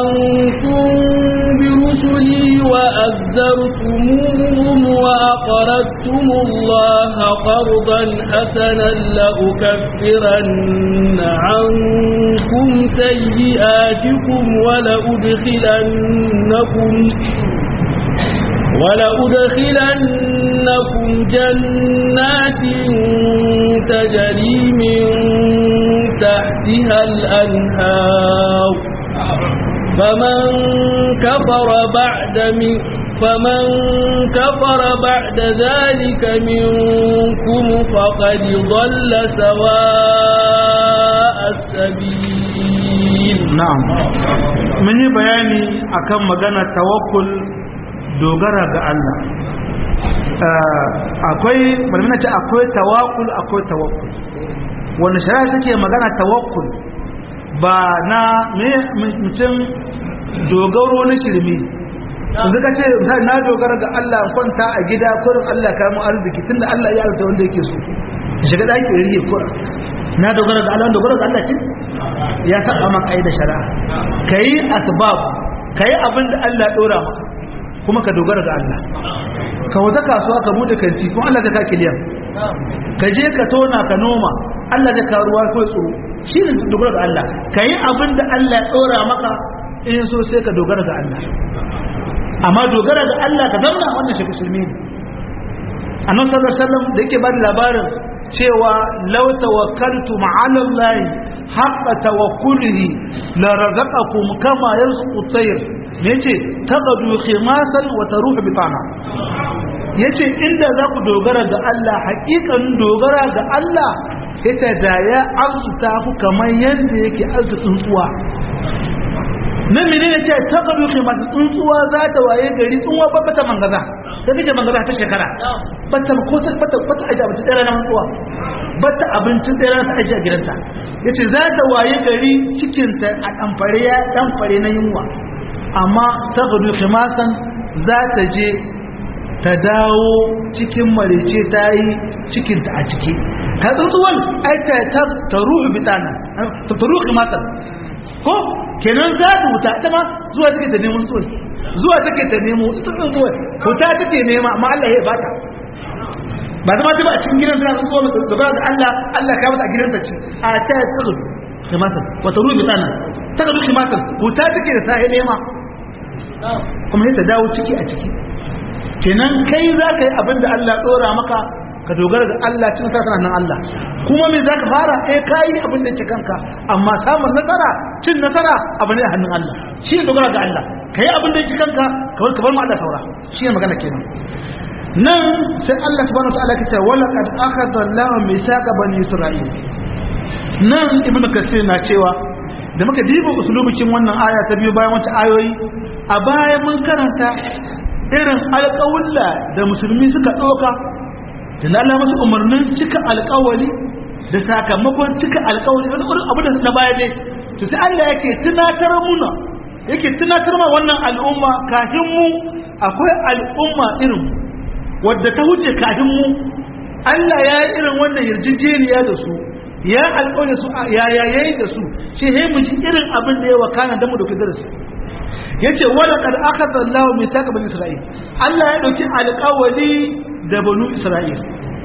وآمنتم برسلي وأذرتموهم وأقرضتم أقرضتم الله قرضا حسنا لأكفرن عنكم سيئاتكم ولأدخلنكم ولأدخلنكم جنات تجري من تحتها الأنهار فمن كفر بعد من فمن كفر بعد ذلك منكم فقد ضل سواء السبيل na'am mun yi bayani akan magana tawakkul dogara ga Allah akwai malamina ce akwai tawakkul akwai tawakkul wanda shari'a take magana tawakkul ba na mutum dogaro na shirme yanzu ka ce misali na dogara ga Allah kwanta a gida kurin Allah ka mu arziki tunda Allah ya alta wanda yake so shiga daki riye kurin na dogara ga Allah dogara ga Allah ce ya saba maka da shari'a kai asbab kai abin da Allah dora maka kuma ka dogara ga Allah ka wata kasuwa ka bude kanti kuma Allah zai ka kiliyan ka je ka tona ka noma Allah zai ka ruwa ko tsoro shi ne dogara ga Allah ka yi abin da Allah ya dora maka in so sai ka dogara ga Allah amma dogara ga Allah ka zauna wannan shi musulmi ne annabi sallallahu alaihi wasallam da yake bada labarin cewa law tawakkaltu ma'ala Allah haqqa tawakkulihi la razaqakum kama yarzuqu at-tayr yace taqadu khimasan wa taruhu bitana yace inda za ku dogara ga Allah haƙiƙan dogara ga Allah yace da ya arzuta ku kamar yadda yake arzuta tsuntsuwa na mene ne ce ta gabi kimar tsuntsuwa za ta waye gari tsuntsuwa ba bata mangaza ta kake mangaza ta shekara bata ko ta bata bata aje abinci ɗaya na tsuntsuwa bata abincin ɗaya ta aje a gidanta yace za ta waye gari cikin ta a ɗanfare ya ɗanfare na yunwa amma ta gabi kimasan za ta je ta dawo cikin marece ta yi cikinta a ciki ka tsuntsuwan ai ta ta ruhu bitana ta ruhu kimasan ko kenan za ta wuta ita ma zuwa take ta nemo tsoyi zuwa take ta nemo tsoyin zuwa wuta take nema amma Allah ya bata ba zama ta ba a cikin gidan tana tsowa da ba da Allah Allah ka mata a gidan ta ce a ta ya tsoro kamata wata rubi tana ta ga duki mata wuta take da ta nema kuma sai ta dawo ciki a ciki kenan kai za ka yi abin da Allah tsora maka ka dogara ga Allah cin nasara nan Allah kuma me zaka fara eh kai abin da yake kanka amma samun nasara cin nasara abu ne a hannun Allah shi ne dogara ga Allah kai abin da yake kanka kawai ka bar mu Allah saura shi ne magana kenan nan sai Allah subhanahu wa ta'ala ya ce wala qad akhadha Allahu mithaqa bani Isra'il nan ibnu kasir na cewa da muka diba usulubikin wannan aya ta biyu bayan wata ayoyi a baya mun karanta irin alƙawulla da musulmi suka ɗauka da na Allah masu umarnin cika alkawali da sakamakon cika alkawali wani irin abu da na baya dai to sai Allah yake tunatar muna yake tunatar ma wannan al'umma kafin mu akwai al'umma irin wadda ta wuce kafin mu Allah ya yi irin wannan yarjejeniya da su ya alkawali su ya yayi da su shi he mu ji irin abin da ya wakana da mu da darasi yace wala kad akhadha Allahu mithaqa bani Isra'il Allah ya dauki alkawali da banu Isra'il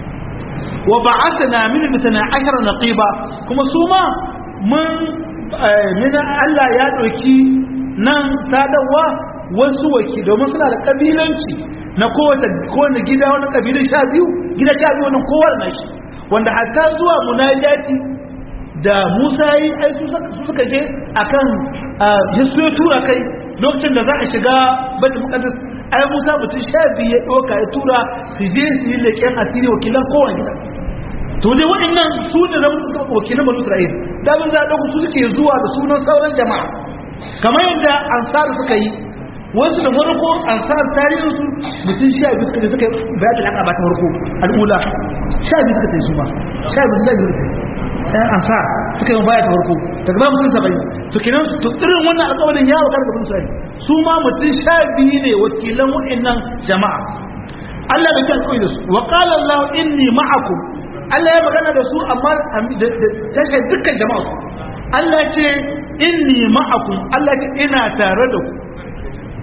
wa ba'athna min mithna ashara naqiba kuma su ma mun min Allah ya dauki nan sadawa wasu waki domin suna da kabilanci na kowace kowane gida wani kabilan sha biyu gida sha biyu wannan kowa da nashi wanda hatta zuwa munajati da Musa yi ai su suka je akan Yesu ya tura kai lokacin da za a shiga Baitul Muqaddas ai Musa mutum sha biyu ya ɗauka ya tura su je su yi leƙen asiri wakilan kowane gida to dai waɗannan su ne zama wakilan banu Isra'il da mun za ɗauku su suke zuwa da sunan sauran jama'a kamar yadda ansar suka yi wasu da farko ansar tarihin su mutum sha biyu suka je suka yi bayatul aqaba ta farko al'ula sha biyu suka tafi su ma sha biyu suka yi ɗan ansar suka yi baya ta farko daga ba mutum saba'in to kenan to irin wannan alƙawarin ya wakar da mutum su ma mutum sha biyu ne wakilan wa'annan jama'a Allah da kan da su wa qala Allah inni ma'akum Allah ya magana da su amma da tashar dukkan jama'a Allah ce inni ma'akum Allah ce ina tare da ku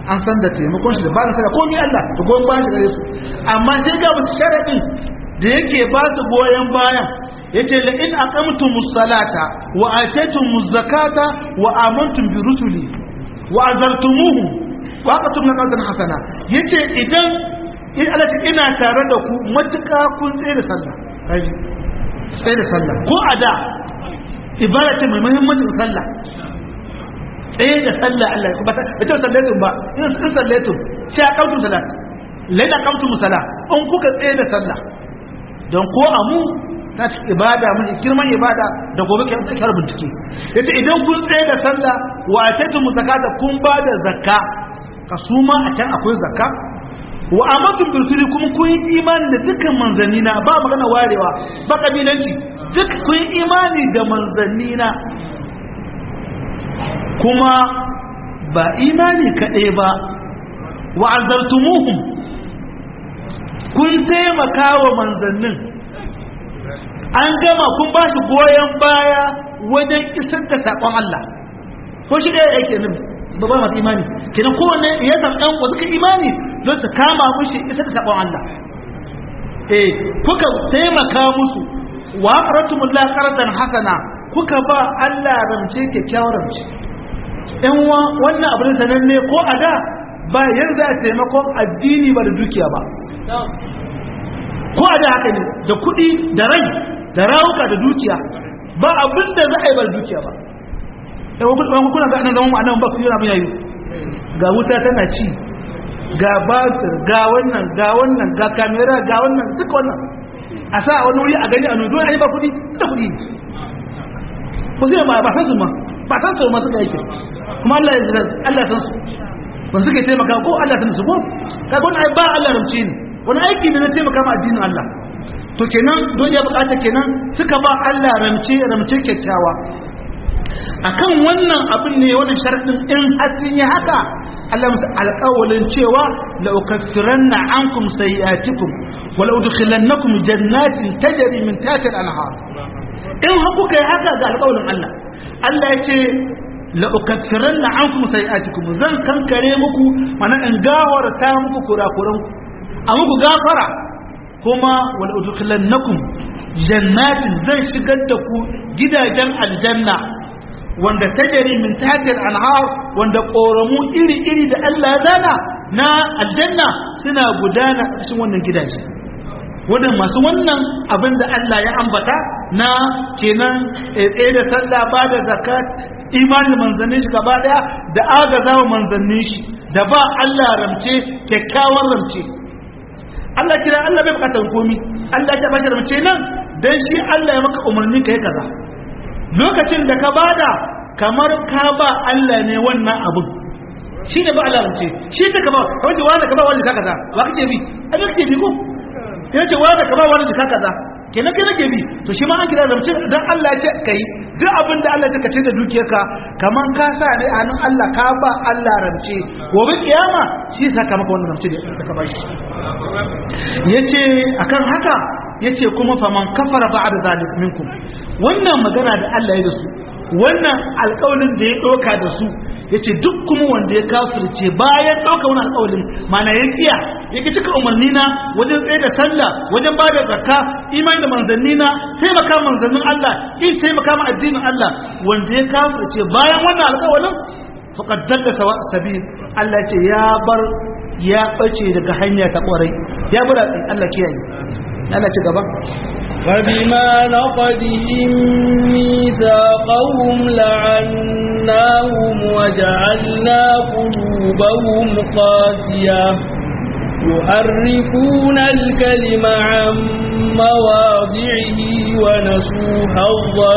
an san da taimakon shi da ba da komai Allah da goyon bayan shi gare su amma sai ga musu sharadin da yake ba su goyon bayan yace la in aqamtumus salata wa ataytumuz zakata wa amantum bi rusuli wa azartumuhu wa aqamtum qawlan hasana yace idan in Allah ina tare da ku matuƙa kun tsaye da sallah kaji tsaye da sallah ko a da ibada ce mai muhimmancin sallah tsaye da sallah Allah ba ta ce sallatun ba in sun sallatun sai a kautu salat lai da kautu musala in kuka tsaye da sallah don ko a mu na ci ibada mun girman ibada da gobe ke tsakar bincike yace idan kun tsaye da sallah wa atatu zakata kun ba da zakka kasuma a can akwai zakka wa amatum birsuli kuma kun yi imani da dukkan manzanni na ba magana warewa ba kabilanci duk kun yi imani da manzanni na kuma ba imani kaɗai ba wa azartumuhum kun taimaka wa manzannin an gama kun ba shi goyon baya wajen isar da saƙon Allah ko shi ɗaya yake nan ba ba masu imani kenan kowanne ya ɗan wasu ka imani don su kama mushi isar da saƙon Allah eh kuka taimaka musu wa aqratumullah qardan hasana kuka ba Allah ramce kyakkyawar ramce in wannan abin sananne ko a da ba yanzu a taimakon addini ba da dukiya ba ko a da haka ne da kuɗi da rai da rawuka da dukiya ba abin da za a yi ba da dukiya ba yawon kuna ga nan zama ma'anan ba ku yi abin yayi ga wuta tana ci ga batir ga wannan ga wannan ga kamera ga wannan duka wannan a sa wani wuri a gani a nudu a yi ba kuɗi da kuɗi ko sai ba ba san su ma ba san su ma suka yake kuma Allah ya Allah san su ba suke taimaka ko Allah san su ko kaga wani ai ba Allah rumce ne wani aiki ne na taimaka ma addinin Allah to kenan don ya bukata kenan suka ba Allah ramce ramce kyakkyawa akan wannan abin ne wannan sharadin in hasin ya haka Allah musu alƙawalin cewa la ukaffiranna ankum sayi'atikum wa la udkhilannakum jannatin tajri min tahtiha al-anhar in har kuka yi haka ga alƙawalin Allah Allah ya ce la ukaffiranna ankum sayi'atikum zan kankare muku mana in gawarta muku kurakuranku a muku gafara kuma wal udkhilannakum jannatin zan shigar da ku gidajen aljanna wanda tajari min tahtil anhar wanda koramu iri iri da Allah ya zana na aljanna suna gudana a cikin wannan gidaje wannan masu wannan abin da Allah ya ambata na kenan tsaye da sallah ba da zakat imanin manzannin shi gaba daya da agazawa manzannin shi da ba Allah ramce kyakkyawan ramce Allah kira Allah bai bukatar komi Allah ya bashi mace nan dan shi Allah ya maka umarni kai kaza lokacin da ka bada kamar ka ba Allah ne wannan abun shi ne ba Allah mace shi ta ka ba wanda wanda ka ba wanda ka kaza ba kake bi ai kake bi ko kai ce wanda ka ba wanda ka kaza kenan kai nake bi to shi ma an kira ramce dan Allah ya ce kai duk abin da Allah ya kace da dukiyarka kaman ka sa ne a hannun Allah ka ba Allah ramce gobe kiyama shi saka maka wannan ramce da ka ba shi yace akan haka yace kuma faman kafara ba'da zalik minkum wannan magana da Allah ya da su wannan alƙawarin da ya doka da su yace duk kuma wanda ya kafirce bayan doka wannan alƙawarin mana ya kiya yake cika umarni na wajen tsaye da sallah wajen ba da zakka imani da manzanni na taimaka manzannin Allah in taimaka ma addinin Allah wanda ya kafirce bayan wannan alƙawarin faqad dalla sawa sabil Allah ce ya bar ya bace daga hanya ta kwarai ya bar Allah kiyaye Allah ci gaba فبما نقدهم ميثاقهم لعناهم وجعلنا قلوبهم قاسية يحرفون الكلم عن مواضعه ونسوا حظا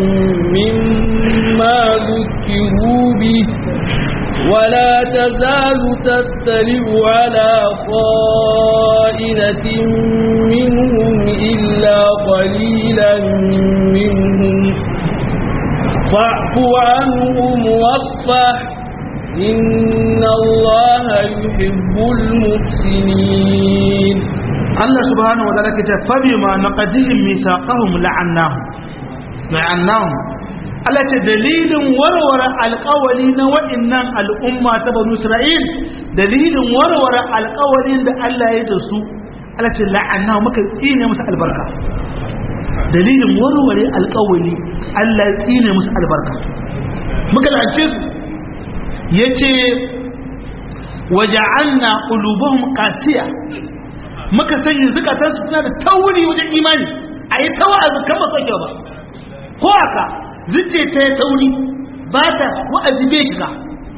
مما ذكروا به ولا تزال تطلع على خائنة منهم إلا قليلا منهم فاعف عنهم واصفح إن الله يحب المحسنين Allah subhanahu wa ta'ala kace fa bima naqadihim mithaqahum la'annahum la'annahum Allah ce dalilin warware alƙawari na waɗannan al'umma ta banu Isra'il dalilin warware alƙawarin da Allah ya da su Allah ce la'anna muka tsine musu albarka dalilin warware alƙawari Allah ya tsine musu albarka muka la'ance su yace waja'alna qulubuhum qasiya muka sanya zukatansu suna da tauri wajen imani ayi tawazu kamar sake ba ko aka zuce ta ya tauri ba ta wa'azi bai shiga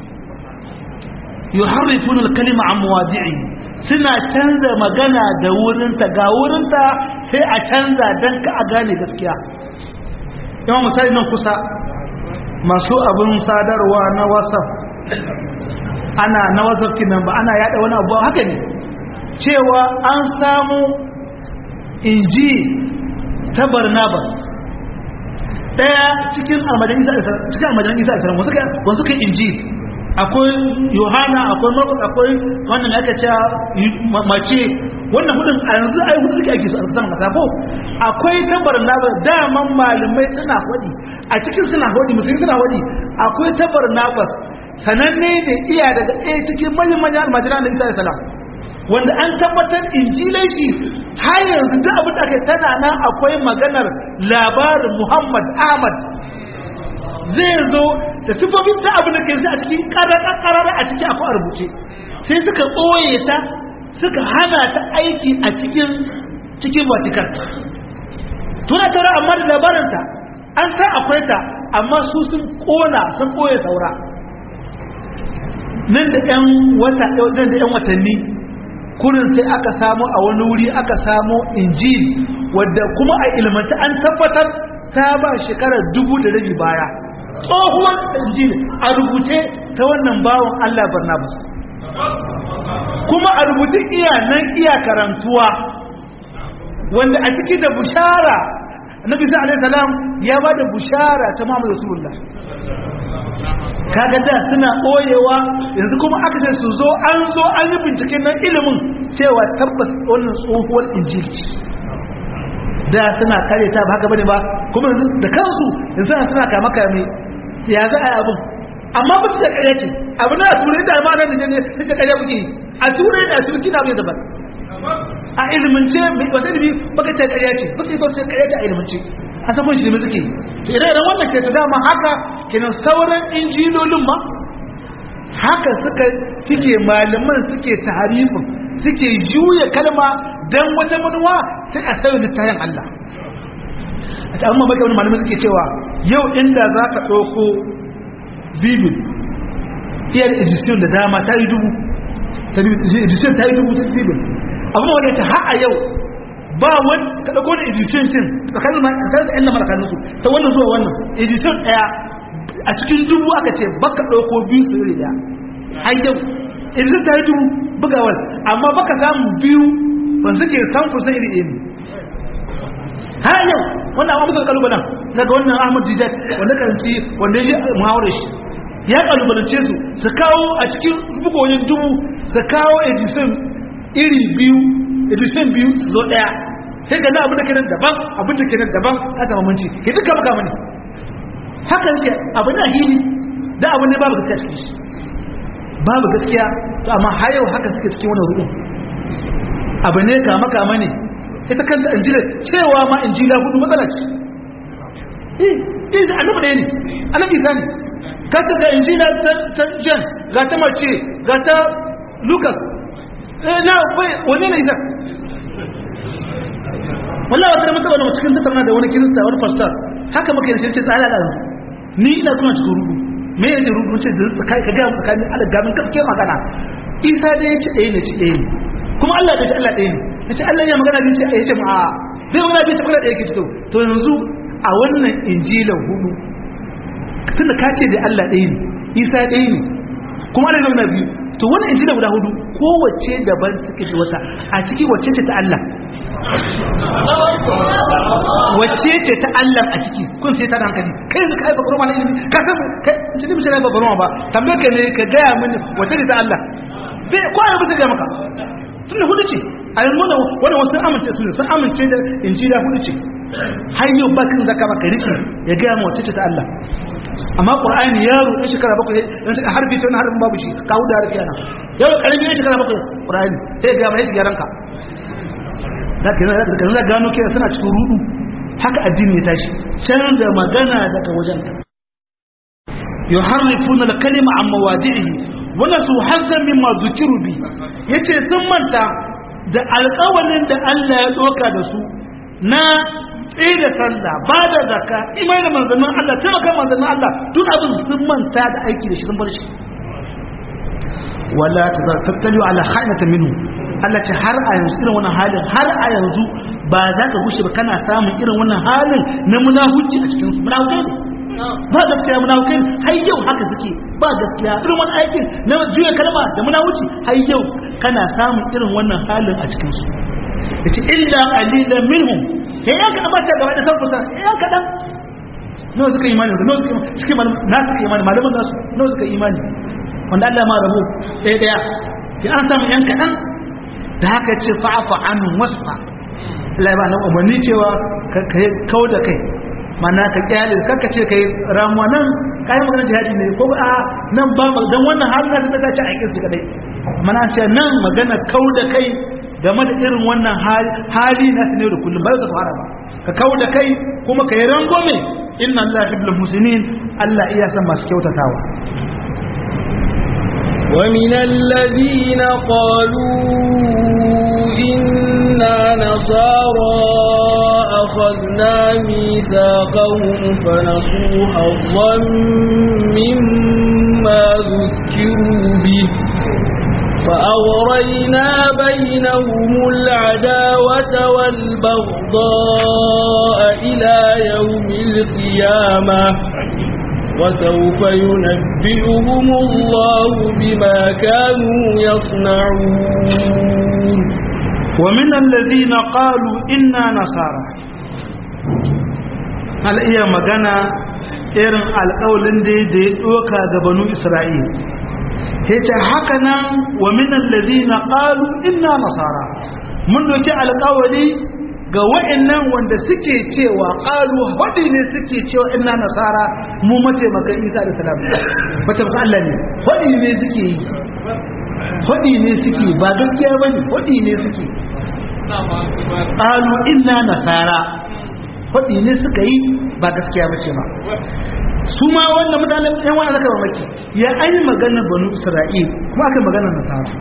yuharrifuna al-kalima an mawadi'i suna canza magana da wurinta ga wurinta sai a canza dan ka a gane gaskiya yawan misali nan kusa masu abin sadarwa na whatsapp ana na whatsapp kinan ba ana yada wani abu haka ne cewa an samu inji ta barnabas daya cikin almajan isa cikin almajan isa alaihi wasu kai wasu kai inji akwai yohana akwai markus akwai wannan aka ce mace wannan hudun a yanzu ai hudu suke ake su a saman kasa ko akwai tabar na daman malamai suna hudi a cikin suna hudi musulmi suna hudi akwai tabar nabas sananne ne iya daga ɗaya cikin manyan manyan almajiran da isa alaihi salam wanda an tabbatar injilai shi har yanzu duk abin da aka tana nan akwai maganar labarin Muhammad Ahmad zai zo da sifofin ta abin da ke a cikin karara a ciki akwai a rubuce sai suka ɓoye ta suka hana ta aiki a cikin cikin Vatican tuna taura amma da labarinta an san akwai ta amma su sun kona sun ɓoye saura nan da 'yan wata nan da 'yan watanni kurin sai aka samu a wani wuri aka samu injil wadda kuma a ilmanta an tabbatar ta ba shekarar dubu da rabi baya tsohuwar injil a rubuce ta wannan bawan Allah Barnabas kuma a rubuce iya nan iya karantuwa wanda a ciki da bushara Nabi Isa alaihi salam ya ba da bushara ta Muhammad Rasulullah kaga da suna ɓoyewa yanzu kuma aka ce su zo an zo an yi binciken nan ilimin cewa tabbas wannan tsohuwar injili da suna kare ta ba haka bane ba kuma yanzu da kansu yanzu suna kama kame ya za a yi abin amma ba su da ƙarya ce abu na turai da ma nan da ne da ƙarya muke yi a turai da turki na bai daban a ilimance wata ilimi baka ce ƙarya ce baka yi sosai ƙarya ce a ilimance a sabon shi ne suke to ire-iren wannan ke ta dama haka kenan sauran injilolin ma haka suka suke malaman suke taharifin suke juya kalma dan wata manuwa sai a sauya littafin Allah a amma baka wani malaman suke cewa yau inda za ka ɗauko bibil iya da edition da dama ta yi dubu ta edition ta yi dubu ta bibil amma wadda ta har a yau ba wani ka dauko da edition din tsakanin ma tsakanin da ƴan malakan su ta wannan zuwa wannan edition daya a cikin dubu aka ce baka dauko biyu su iri daya har yau edition ta yi dubu bugawar amma baka samu biyu ban suke san kusan iri ɗaya ne har yau wannan amma muka kalubalen daga wannan Ahmad Dijat wanda karanci wanda ya muhawarar shi ya kalubalance su su kawo a cikin bugoyin dubu su kawo edition iri biyu edition biyu su zo daya sai ga na abin da ke nan daban abin da ke nan daban a zama munci ke duka maka mani haka yake abin da hili da abin ne babu gaskiya cikin shi babu gaskiya to amma har yau haka suke cikin wani rukun abu ne kama kama ne ita kanta injila cewa ma injila hudu matsala ce eh eh da annabi ɗaya ne annabi isa ne ka ta ga injila ta jan ga ta mace ga ta lucas na wane ne isa wallahi wata mata wani cikin tattauna da wani kirista wani pastor haka muka yi ce tsara da ni ina kuma cikin rubu me yake rubu ce da kai ka ga tsakanin Allah gamin gaskiyar magana isa dai yace ɗaya ne ce ɗaya ne kuma Allah ya ce Allah ɗaya ne yace Allah ya magana bi ce ya ce ma zai magana bi ce kula ɗaya ke fito to yanzu a wannan injilan hudu tunda ka ce da Allah ɗaya ne isa ɗaya ne kuma Allah ya biyu to wannan injila guda hudu kowace daban suke da wata a ciki wacce ce ta Allah wacce ce ta Allah a ciki kun sai ta da hankali kai yanzu kai babaroma na ilimi ka san kai shi ne misali babaroma ba tambaye ka ne ka gaya mini wacce ce ta Allah bai ko ai bisa ga maka tunda hudu ce a yanzu wannan wannan wasu amince su ne sun amince da injila hudu ce har yau ba kan zaka maka rike ya gaya ma wacce ta Allah amma qur'ani yaro ya shekara bakwai dan shekara harfi ta harfin babu shi kawo da harfi ana yaro karami ya shekara bakwai qur'ani sai ga mai shigaran ka da ke da da gano ke suna cikin rudu haka addini ya tashi canza magana daga wajen ka yuharrifuna al-kalima an mawadi'ihi wa nasu hazzan mimma dhukiru bi yace sun manta da alƙawalin da Allah ya doka da su na tsaye da sallah ba da zaka imai da manzannin Allah taimaka manzannin Allah duk abin sun manta da aiki da shi sun bar shi wala tattalu ala khainata minhu Allah ce har a yanzu irin wannan halin har a yanzu ba za ka gushe ba kana samun irin wannan halin na munafuci a cikin su munafukai ne ba gaskiya munafukai ne har yau haka suke ba gaskiya irin wannan aikin na juya kalma da munafuci har yau kana samun irin wannan halin a cikin su yace illa qalilan minhum ya yan kaɗan ba ta gaba da sarfusa ya yan kaɗan nawa suka imani da nawa suka imani na suka imani malaman nasu nawa suka imani wanda Allah ma rabu ɗaya ɗaya ya an samu yan kaɗan da haka ce fa'afa anu wasfa Allah ba nan umarni cewa ka kau da kai mana ka kyale kanka ce kai ramuwa nan kayan maganar jihadi ne ko a nan ba dan wannan halin da ta ce a kisu kadai mana ce nan magana kau da kai game da irin wannan hali na ne da kullum ba su fara ba ka kawo da kai kuma ka yi rangome inna Allah hibbul muslimin Allah iya san masu kyautatawa ومن الذين قالوا إنا نصارى أخذنا ميثاقهم فنسوا حظا مما ذكروا به فأغرينا بينهم العداوة والبغضاء إلى يوم القيامة وسوف ينبئهم الله بما كانوا يصنعون ومن الذين قالوا إنا نصارى هل إيا مغانا إيرن الأولين دي دي أوكا بنو إسرائيل yace haka nan wa min alladhina qalu inna nasara mun doki alƙawari ga wa'annan wanda suke cewa qalu wadi ne suke cewa inna nasara mu mataimakan Isa da salam bata ba Allah ne wadi ne suke yi wadi ne suke ba gaskiya bane wadi ne suke qalu inna nasara wadi ne suka yi ba gaskiya bace ba su ma wannan mutanen yan wani zaka mamaki ya an yi maganar banu isra'il kuma aka maganar nasara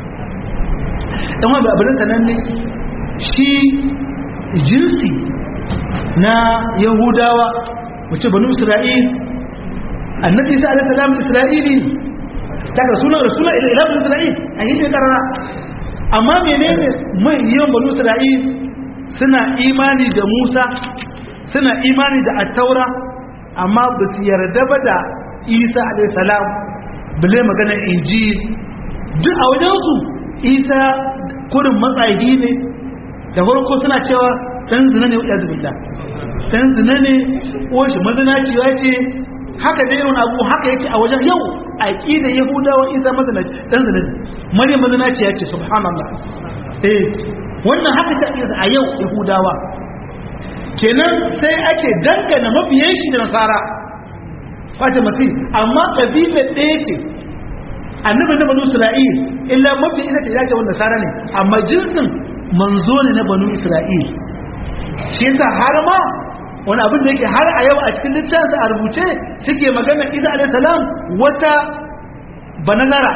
yan wani abin sanan ne shi jinsi na yahudawa wace banu isra'il annabi isa alaihi salam isra'ili daga sunan rasulun ila banu isra'il a yi ne karara amma menene mai yawan banu isra'il suna imani da musa suna imani da attaura amma ba su yarda ba da isa alaihissalam bale magana injil duk a wajensu isa kurin matsayi ne da farko suna cewa ɗan zina ne wadda zubilla ɗan zina ne ƙoshi mazinaciwa ce haka da irin abu haka yake a wajen yau a ƙida yahudawa isa mazinaci ɗan zina ne maryam mazinaciya ce subhanallah eh wannan haka ta a yau yahudawa kenan sai ake dangana mabiyan shi da nasara fata masu amma ƙabilar ɗaya ce annabi na banu isra'il illa mafi ita ce yake wanda nasara ne amma jinsin manzo ne na banu isra'il shi yasa har ma wani abin da yake har a yau a cikin littafin a rubuce suke magana isa alayhi salam wata banazara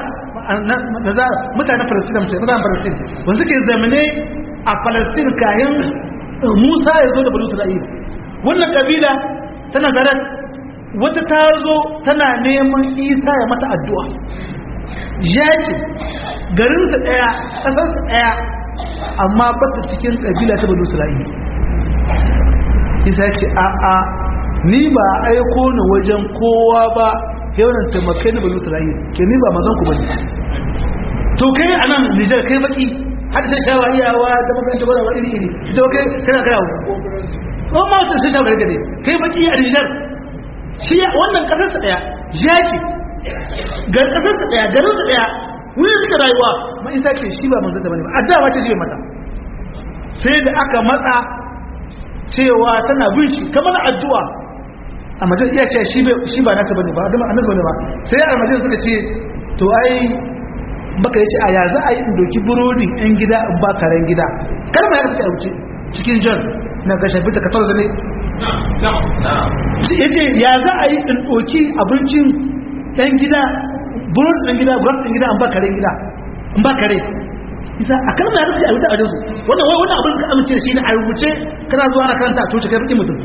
mutanen falastin mutanen falastin wanda suke zamane a falastin kayan Musa ya zo da Bani Isra'ila wannan kabila tana garan wata ta zo tana neman Isa ya mata addu'a ya ce garinsa ɗaya ƙasarsa ɗaya amma ba ta cikin kabila ta Bani Isra'ila Isa ce a a ni ba aiko ni wajen kowa ba yawan taimakai na Bani Isra'ila ke ni ba mazan ku bane to kai anan Nijar kai baki har sai shawa iyawa da makaranta ba da iri iri ita kai kana kana ko ma sai sai shawa gare kai baki a Niger shi wannan kasar sa daya yaki gar kasar sa daya garin sa daya wurin suka rayuwa ma isa ce shi ba manzo da bane ba addawa ce shi mata sai da aka matsa cewa tana bin shi kamar addu'a a majalisar iya ce shi ba nasa bane ba dama annabi bane ba sai a majalisar suka ce to ai baka yace a ya za a yi in doki burodin yan gida in ba karen gida kalma ya fita wuce cikin john na ga shafi ta kasar da ne ya ce ya za a yi in doki abincin yan gida burodin yan gida burodin yan gida in ba karen gida in ba kare isa a kalma ya fita a wuce a wajensu wannan wai wannan abin ka amince da shi ne a rubuce kana zuwa na karanta a coci kai rikin mutum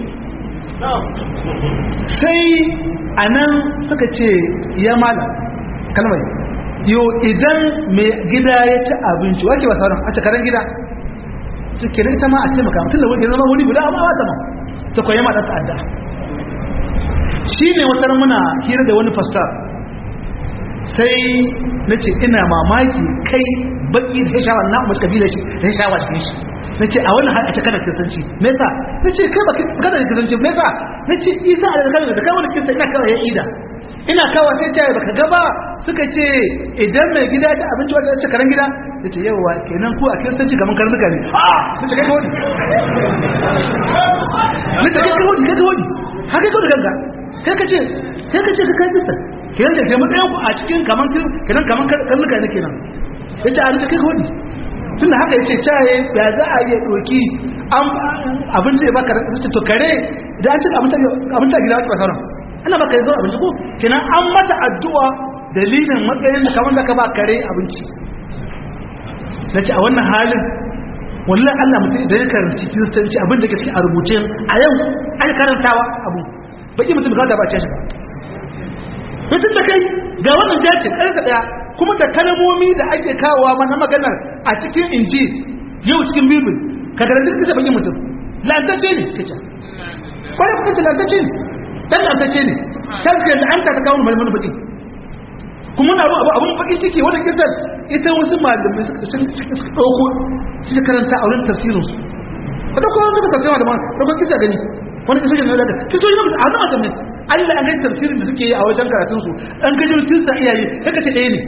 sai a nan suka ce ya mala kalmai yo idan mai gida ya ci abinci wake ba sauran a cikarar gida su ke ita ma a ce maka mutum da wani zama wuri guda amma wata ma ta kwaye ma ɗansa adda shi ne wata muna hira da wani fasta sai na ce ina mamaki kai baki da ya shawa na mace kabila shi da ya shawa cikin shi na ce a wannan a kana kiristanci me yasa na ce kai ba kada da kiristanci me yasa na ce isa a kana da kai wani kirista ina kawai ya ida ina kawai sai ce baka ga ba suka ce idan mai gida ta abinci wata ce karan gida ya ce yawa kenan ku a kiristanci kamar karnuka ne a na ce kai kawai na ce kai kawai kai kawai har kai kawai ganga kai ka ce kai ka ce ka kai kirista kenan da ke matsayin ku a cikin kamar kenan kamar karnuka ne kenan ya ce a na ce kai kawai tun da haka ya ce caye ya za a yi ɗoki abinci ya baka da to kare da an cika abinci a gida wata sauran ana baka yi zo abinci ko kenan an mata addu'a dalilin matsayin da kamar da ka ba kare abinci na ce a wannan halin wallan allah mutum idan ya karanci kiristanci abin da ke cikin a rubuce a yau an karantawa abu baki mutum ka da ba ce shi ba mutum da kai ga wannan jacin ƙarfe ɗaya kuma da kalmomi da ake kawowa mana maganar a cikin inji yau cikin bibil ka garanti kisa bakin mutum lantacce ne kace kwarai kuka ce lantacce ne dan lantacce ne ta ce da an ta kawo malamin bakin kuma na abu abun bakin ciki wannan kisar ita wasu malamai sun suka dauko suka karanta a wurin tafsirin su wata kuma suka tafsira da ma dauko kisa gani wani kisa ne da kiso yi a nan adam ne Allah an ga tafsirin da suke yi a wajen karatun su an ga jirgin sa iyaye kaka ce ɗaya ne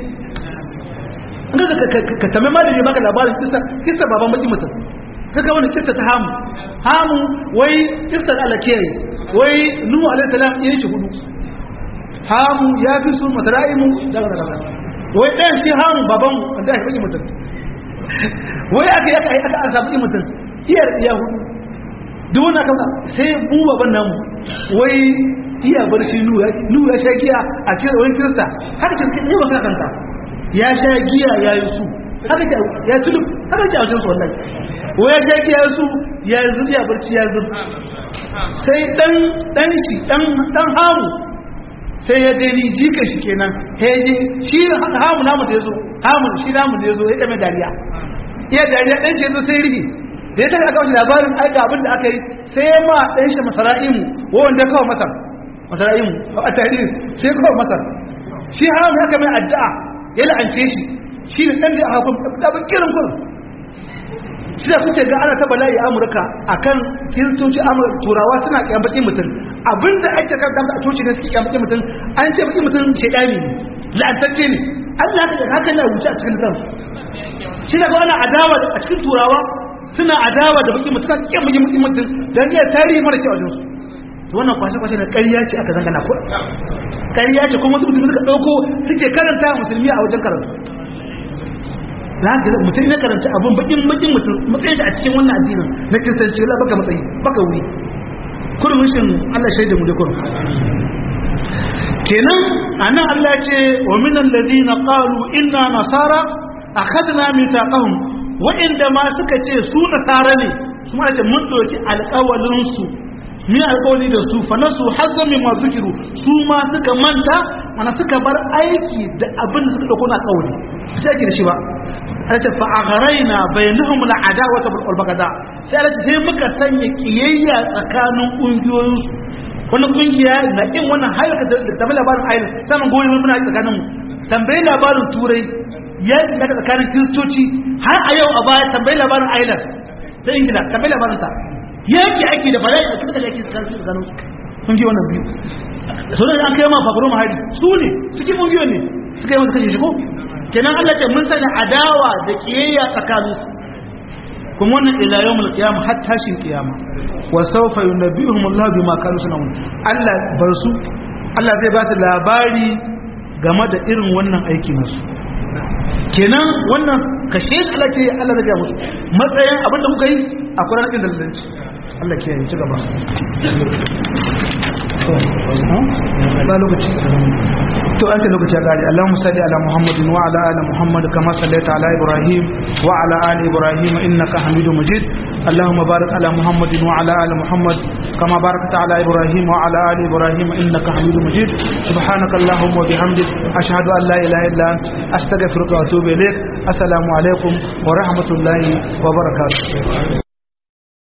ka tambayi malami maka labarin kisa kisa baban baki mutum kaga wani kisa ta hamu hamu wai kisa da Allah kiyaye wai nuhu alaihi salam ya shi hudu hamu ya fi su masara'imu daga daga wai ɗayan shi hamu baban wanda ya baki mutum wai aka yaka aka an samu mutum iyar iya hudu duk wannan kaza sai mu baban namu wai iya barci nuhu ya sha giya a cikin wani kirista haka kirista ne ba ka kanta ya sha giya ya yi su haka ya tulu haka ji a wajen su wallahi ko ya sha giya su ya yi zuri ya barci ya zuri sai dan dan shi dan dan hamu sai ya gani jikan shi kenan ya je shi hamu namu da yazo hamu shi namu da yazo ya dame dariya iya dariya dan shi yazo sai rigi da ya tafi aka wajen labarin ai ga abin da aka yi sai ya ma dan shi masara'imu wanda kawo masar masara'imu a tarihi sai kawo masar shi hamu haka mai addu'a ya la'ance shi shi ne ɗan da a hakun ɗabin kirin kurin shi da kuke ga ana ta bala'i amurka a kan kiristoci amurka turawa suna ƙyan baƙin mutum abinda ake kan damta a coci ne suke ƙyan baƙin mutum an ce baƙin mutum shaidani ne la'antacce ne allah haka haka na wuce a cikin kansu shi da ana adawa a cikin turawa suna adawa da baƙin mutum suna ƙyan baƙin mutum don iya tarihi mara kyau a jinsu wannan kwashe-kwashe na ƙarya ce aka zangana ko ƙarya ce kuma wasu mutum suka ɗauko suke karanta musulmi a wajen karatu na ga mutum ne karanta abun bakin bakin mutum matsayin shi a cikin wannan addinin na kiristanci la baka matsayi baka wuri kurum shin Allah shaida mu da kurum kenan anan Allah ce wa min alladhina qalu inna nasara akhadna mithaqahum wa inda ma suka ce su nasara ne su ma ce mun doki alƙawalin su min alƙawali da su fa nasu hazza min ma zikiru su ma suka manta mana suka bar aiki da abin da suka dauko na ƙawali sai ake da shi ba alata fa agharaina bainahum al'adawata wal bagada sai alata sai muka sanya kiyayya tsakanin kungiyoyin su wannan kungiya na kin wannan hayar da tambayi labarin ayyana saman goyi muna tsakanin mu tambayi labarin turai ya daga tsakanin kiristoci har a yau a baya tambayi labarin ayyana ta ingila tambayi labarin ta yaki ake da bala'i da kuka yaki tsakanin tsakanin su kungiyoyi wannan biyu sau da an kai ma fakaro mahari su ne cikin kungiyoyi ne suka yi wasu kashe shi ko kenan Allah ce mun sanya adawa da kiyayya tsakanin kuma wannan ila yawmul qiyamah har tashin kiyama wa sawfa yunabbihum Allah bima kanu sunawun Allah bar su Allah zai ba su labari game da irin wannan aiki nasu kenan wannan kashe Allah ce Allah zai ga musu matsayin abinda kuka yi a Qur'anin da lallanci Allah ke yi ci gaba ba lokaci to an ce lokaci ya kare Allahumma salli ala Muhammadin wa ala ali Muhammad kama sallaita ala Ibrahim wa ala ali Ibrahim innaka Hamidum Majid اللهم بارك على محمد وعلى ال محمد كما باركت على ابراهيم وعلى ال ابراهيم انك حميد مجيد سبحانك اللهم وبحمدك اشهد ان لا اله الا انت استغفرك واتوب اليك السلام عليكم ورحمه الله وبركاته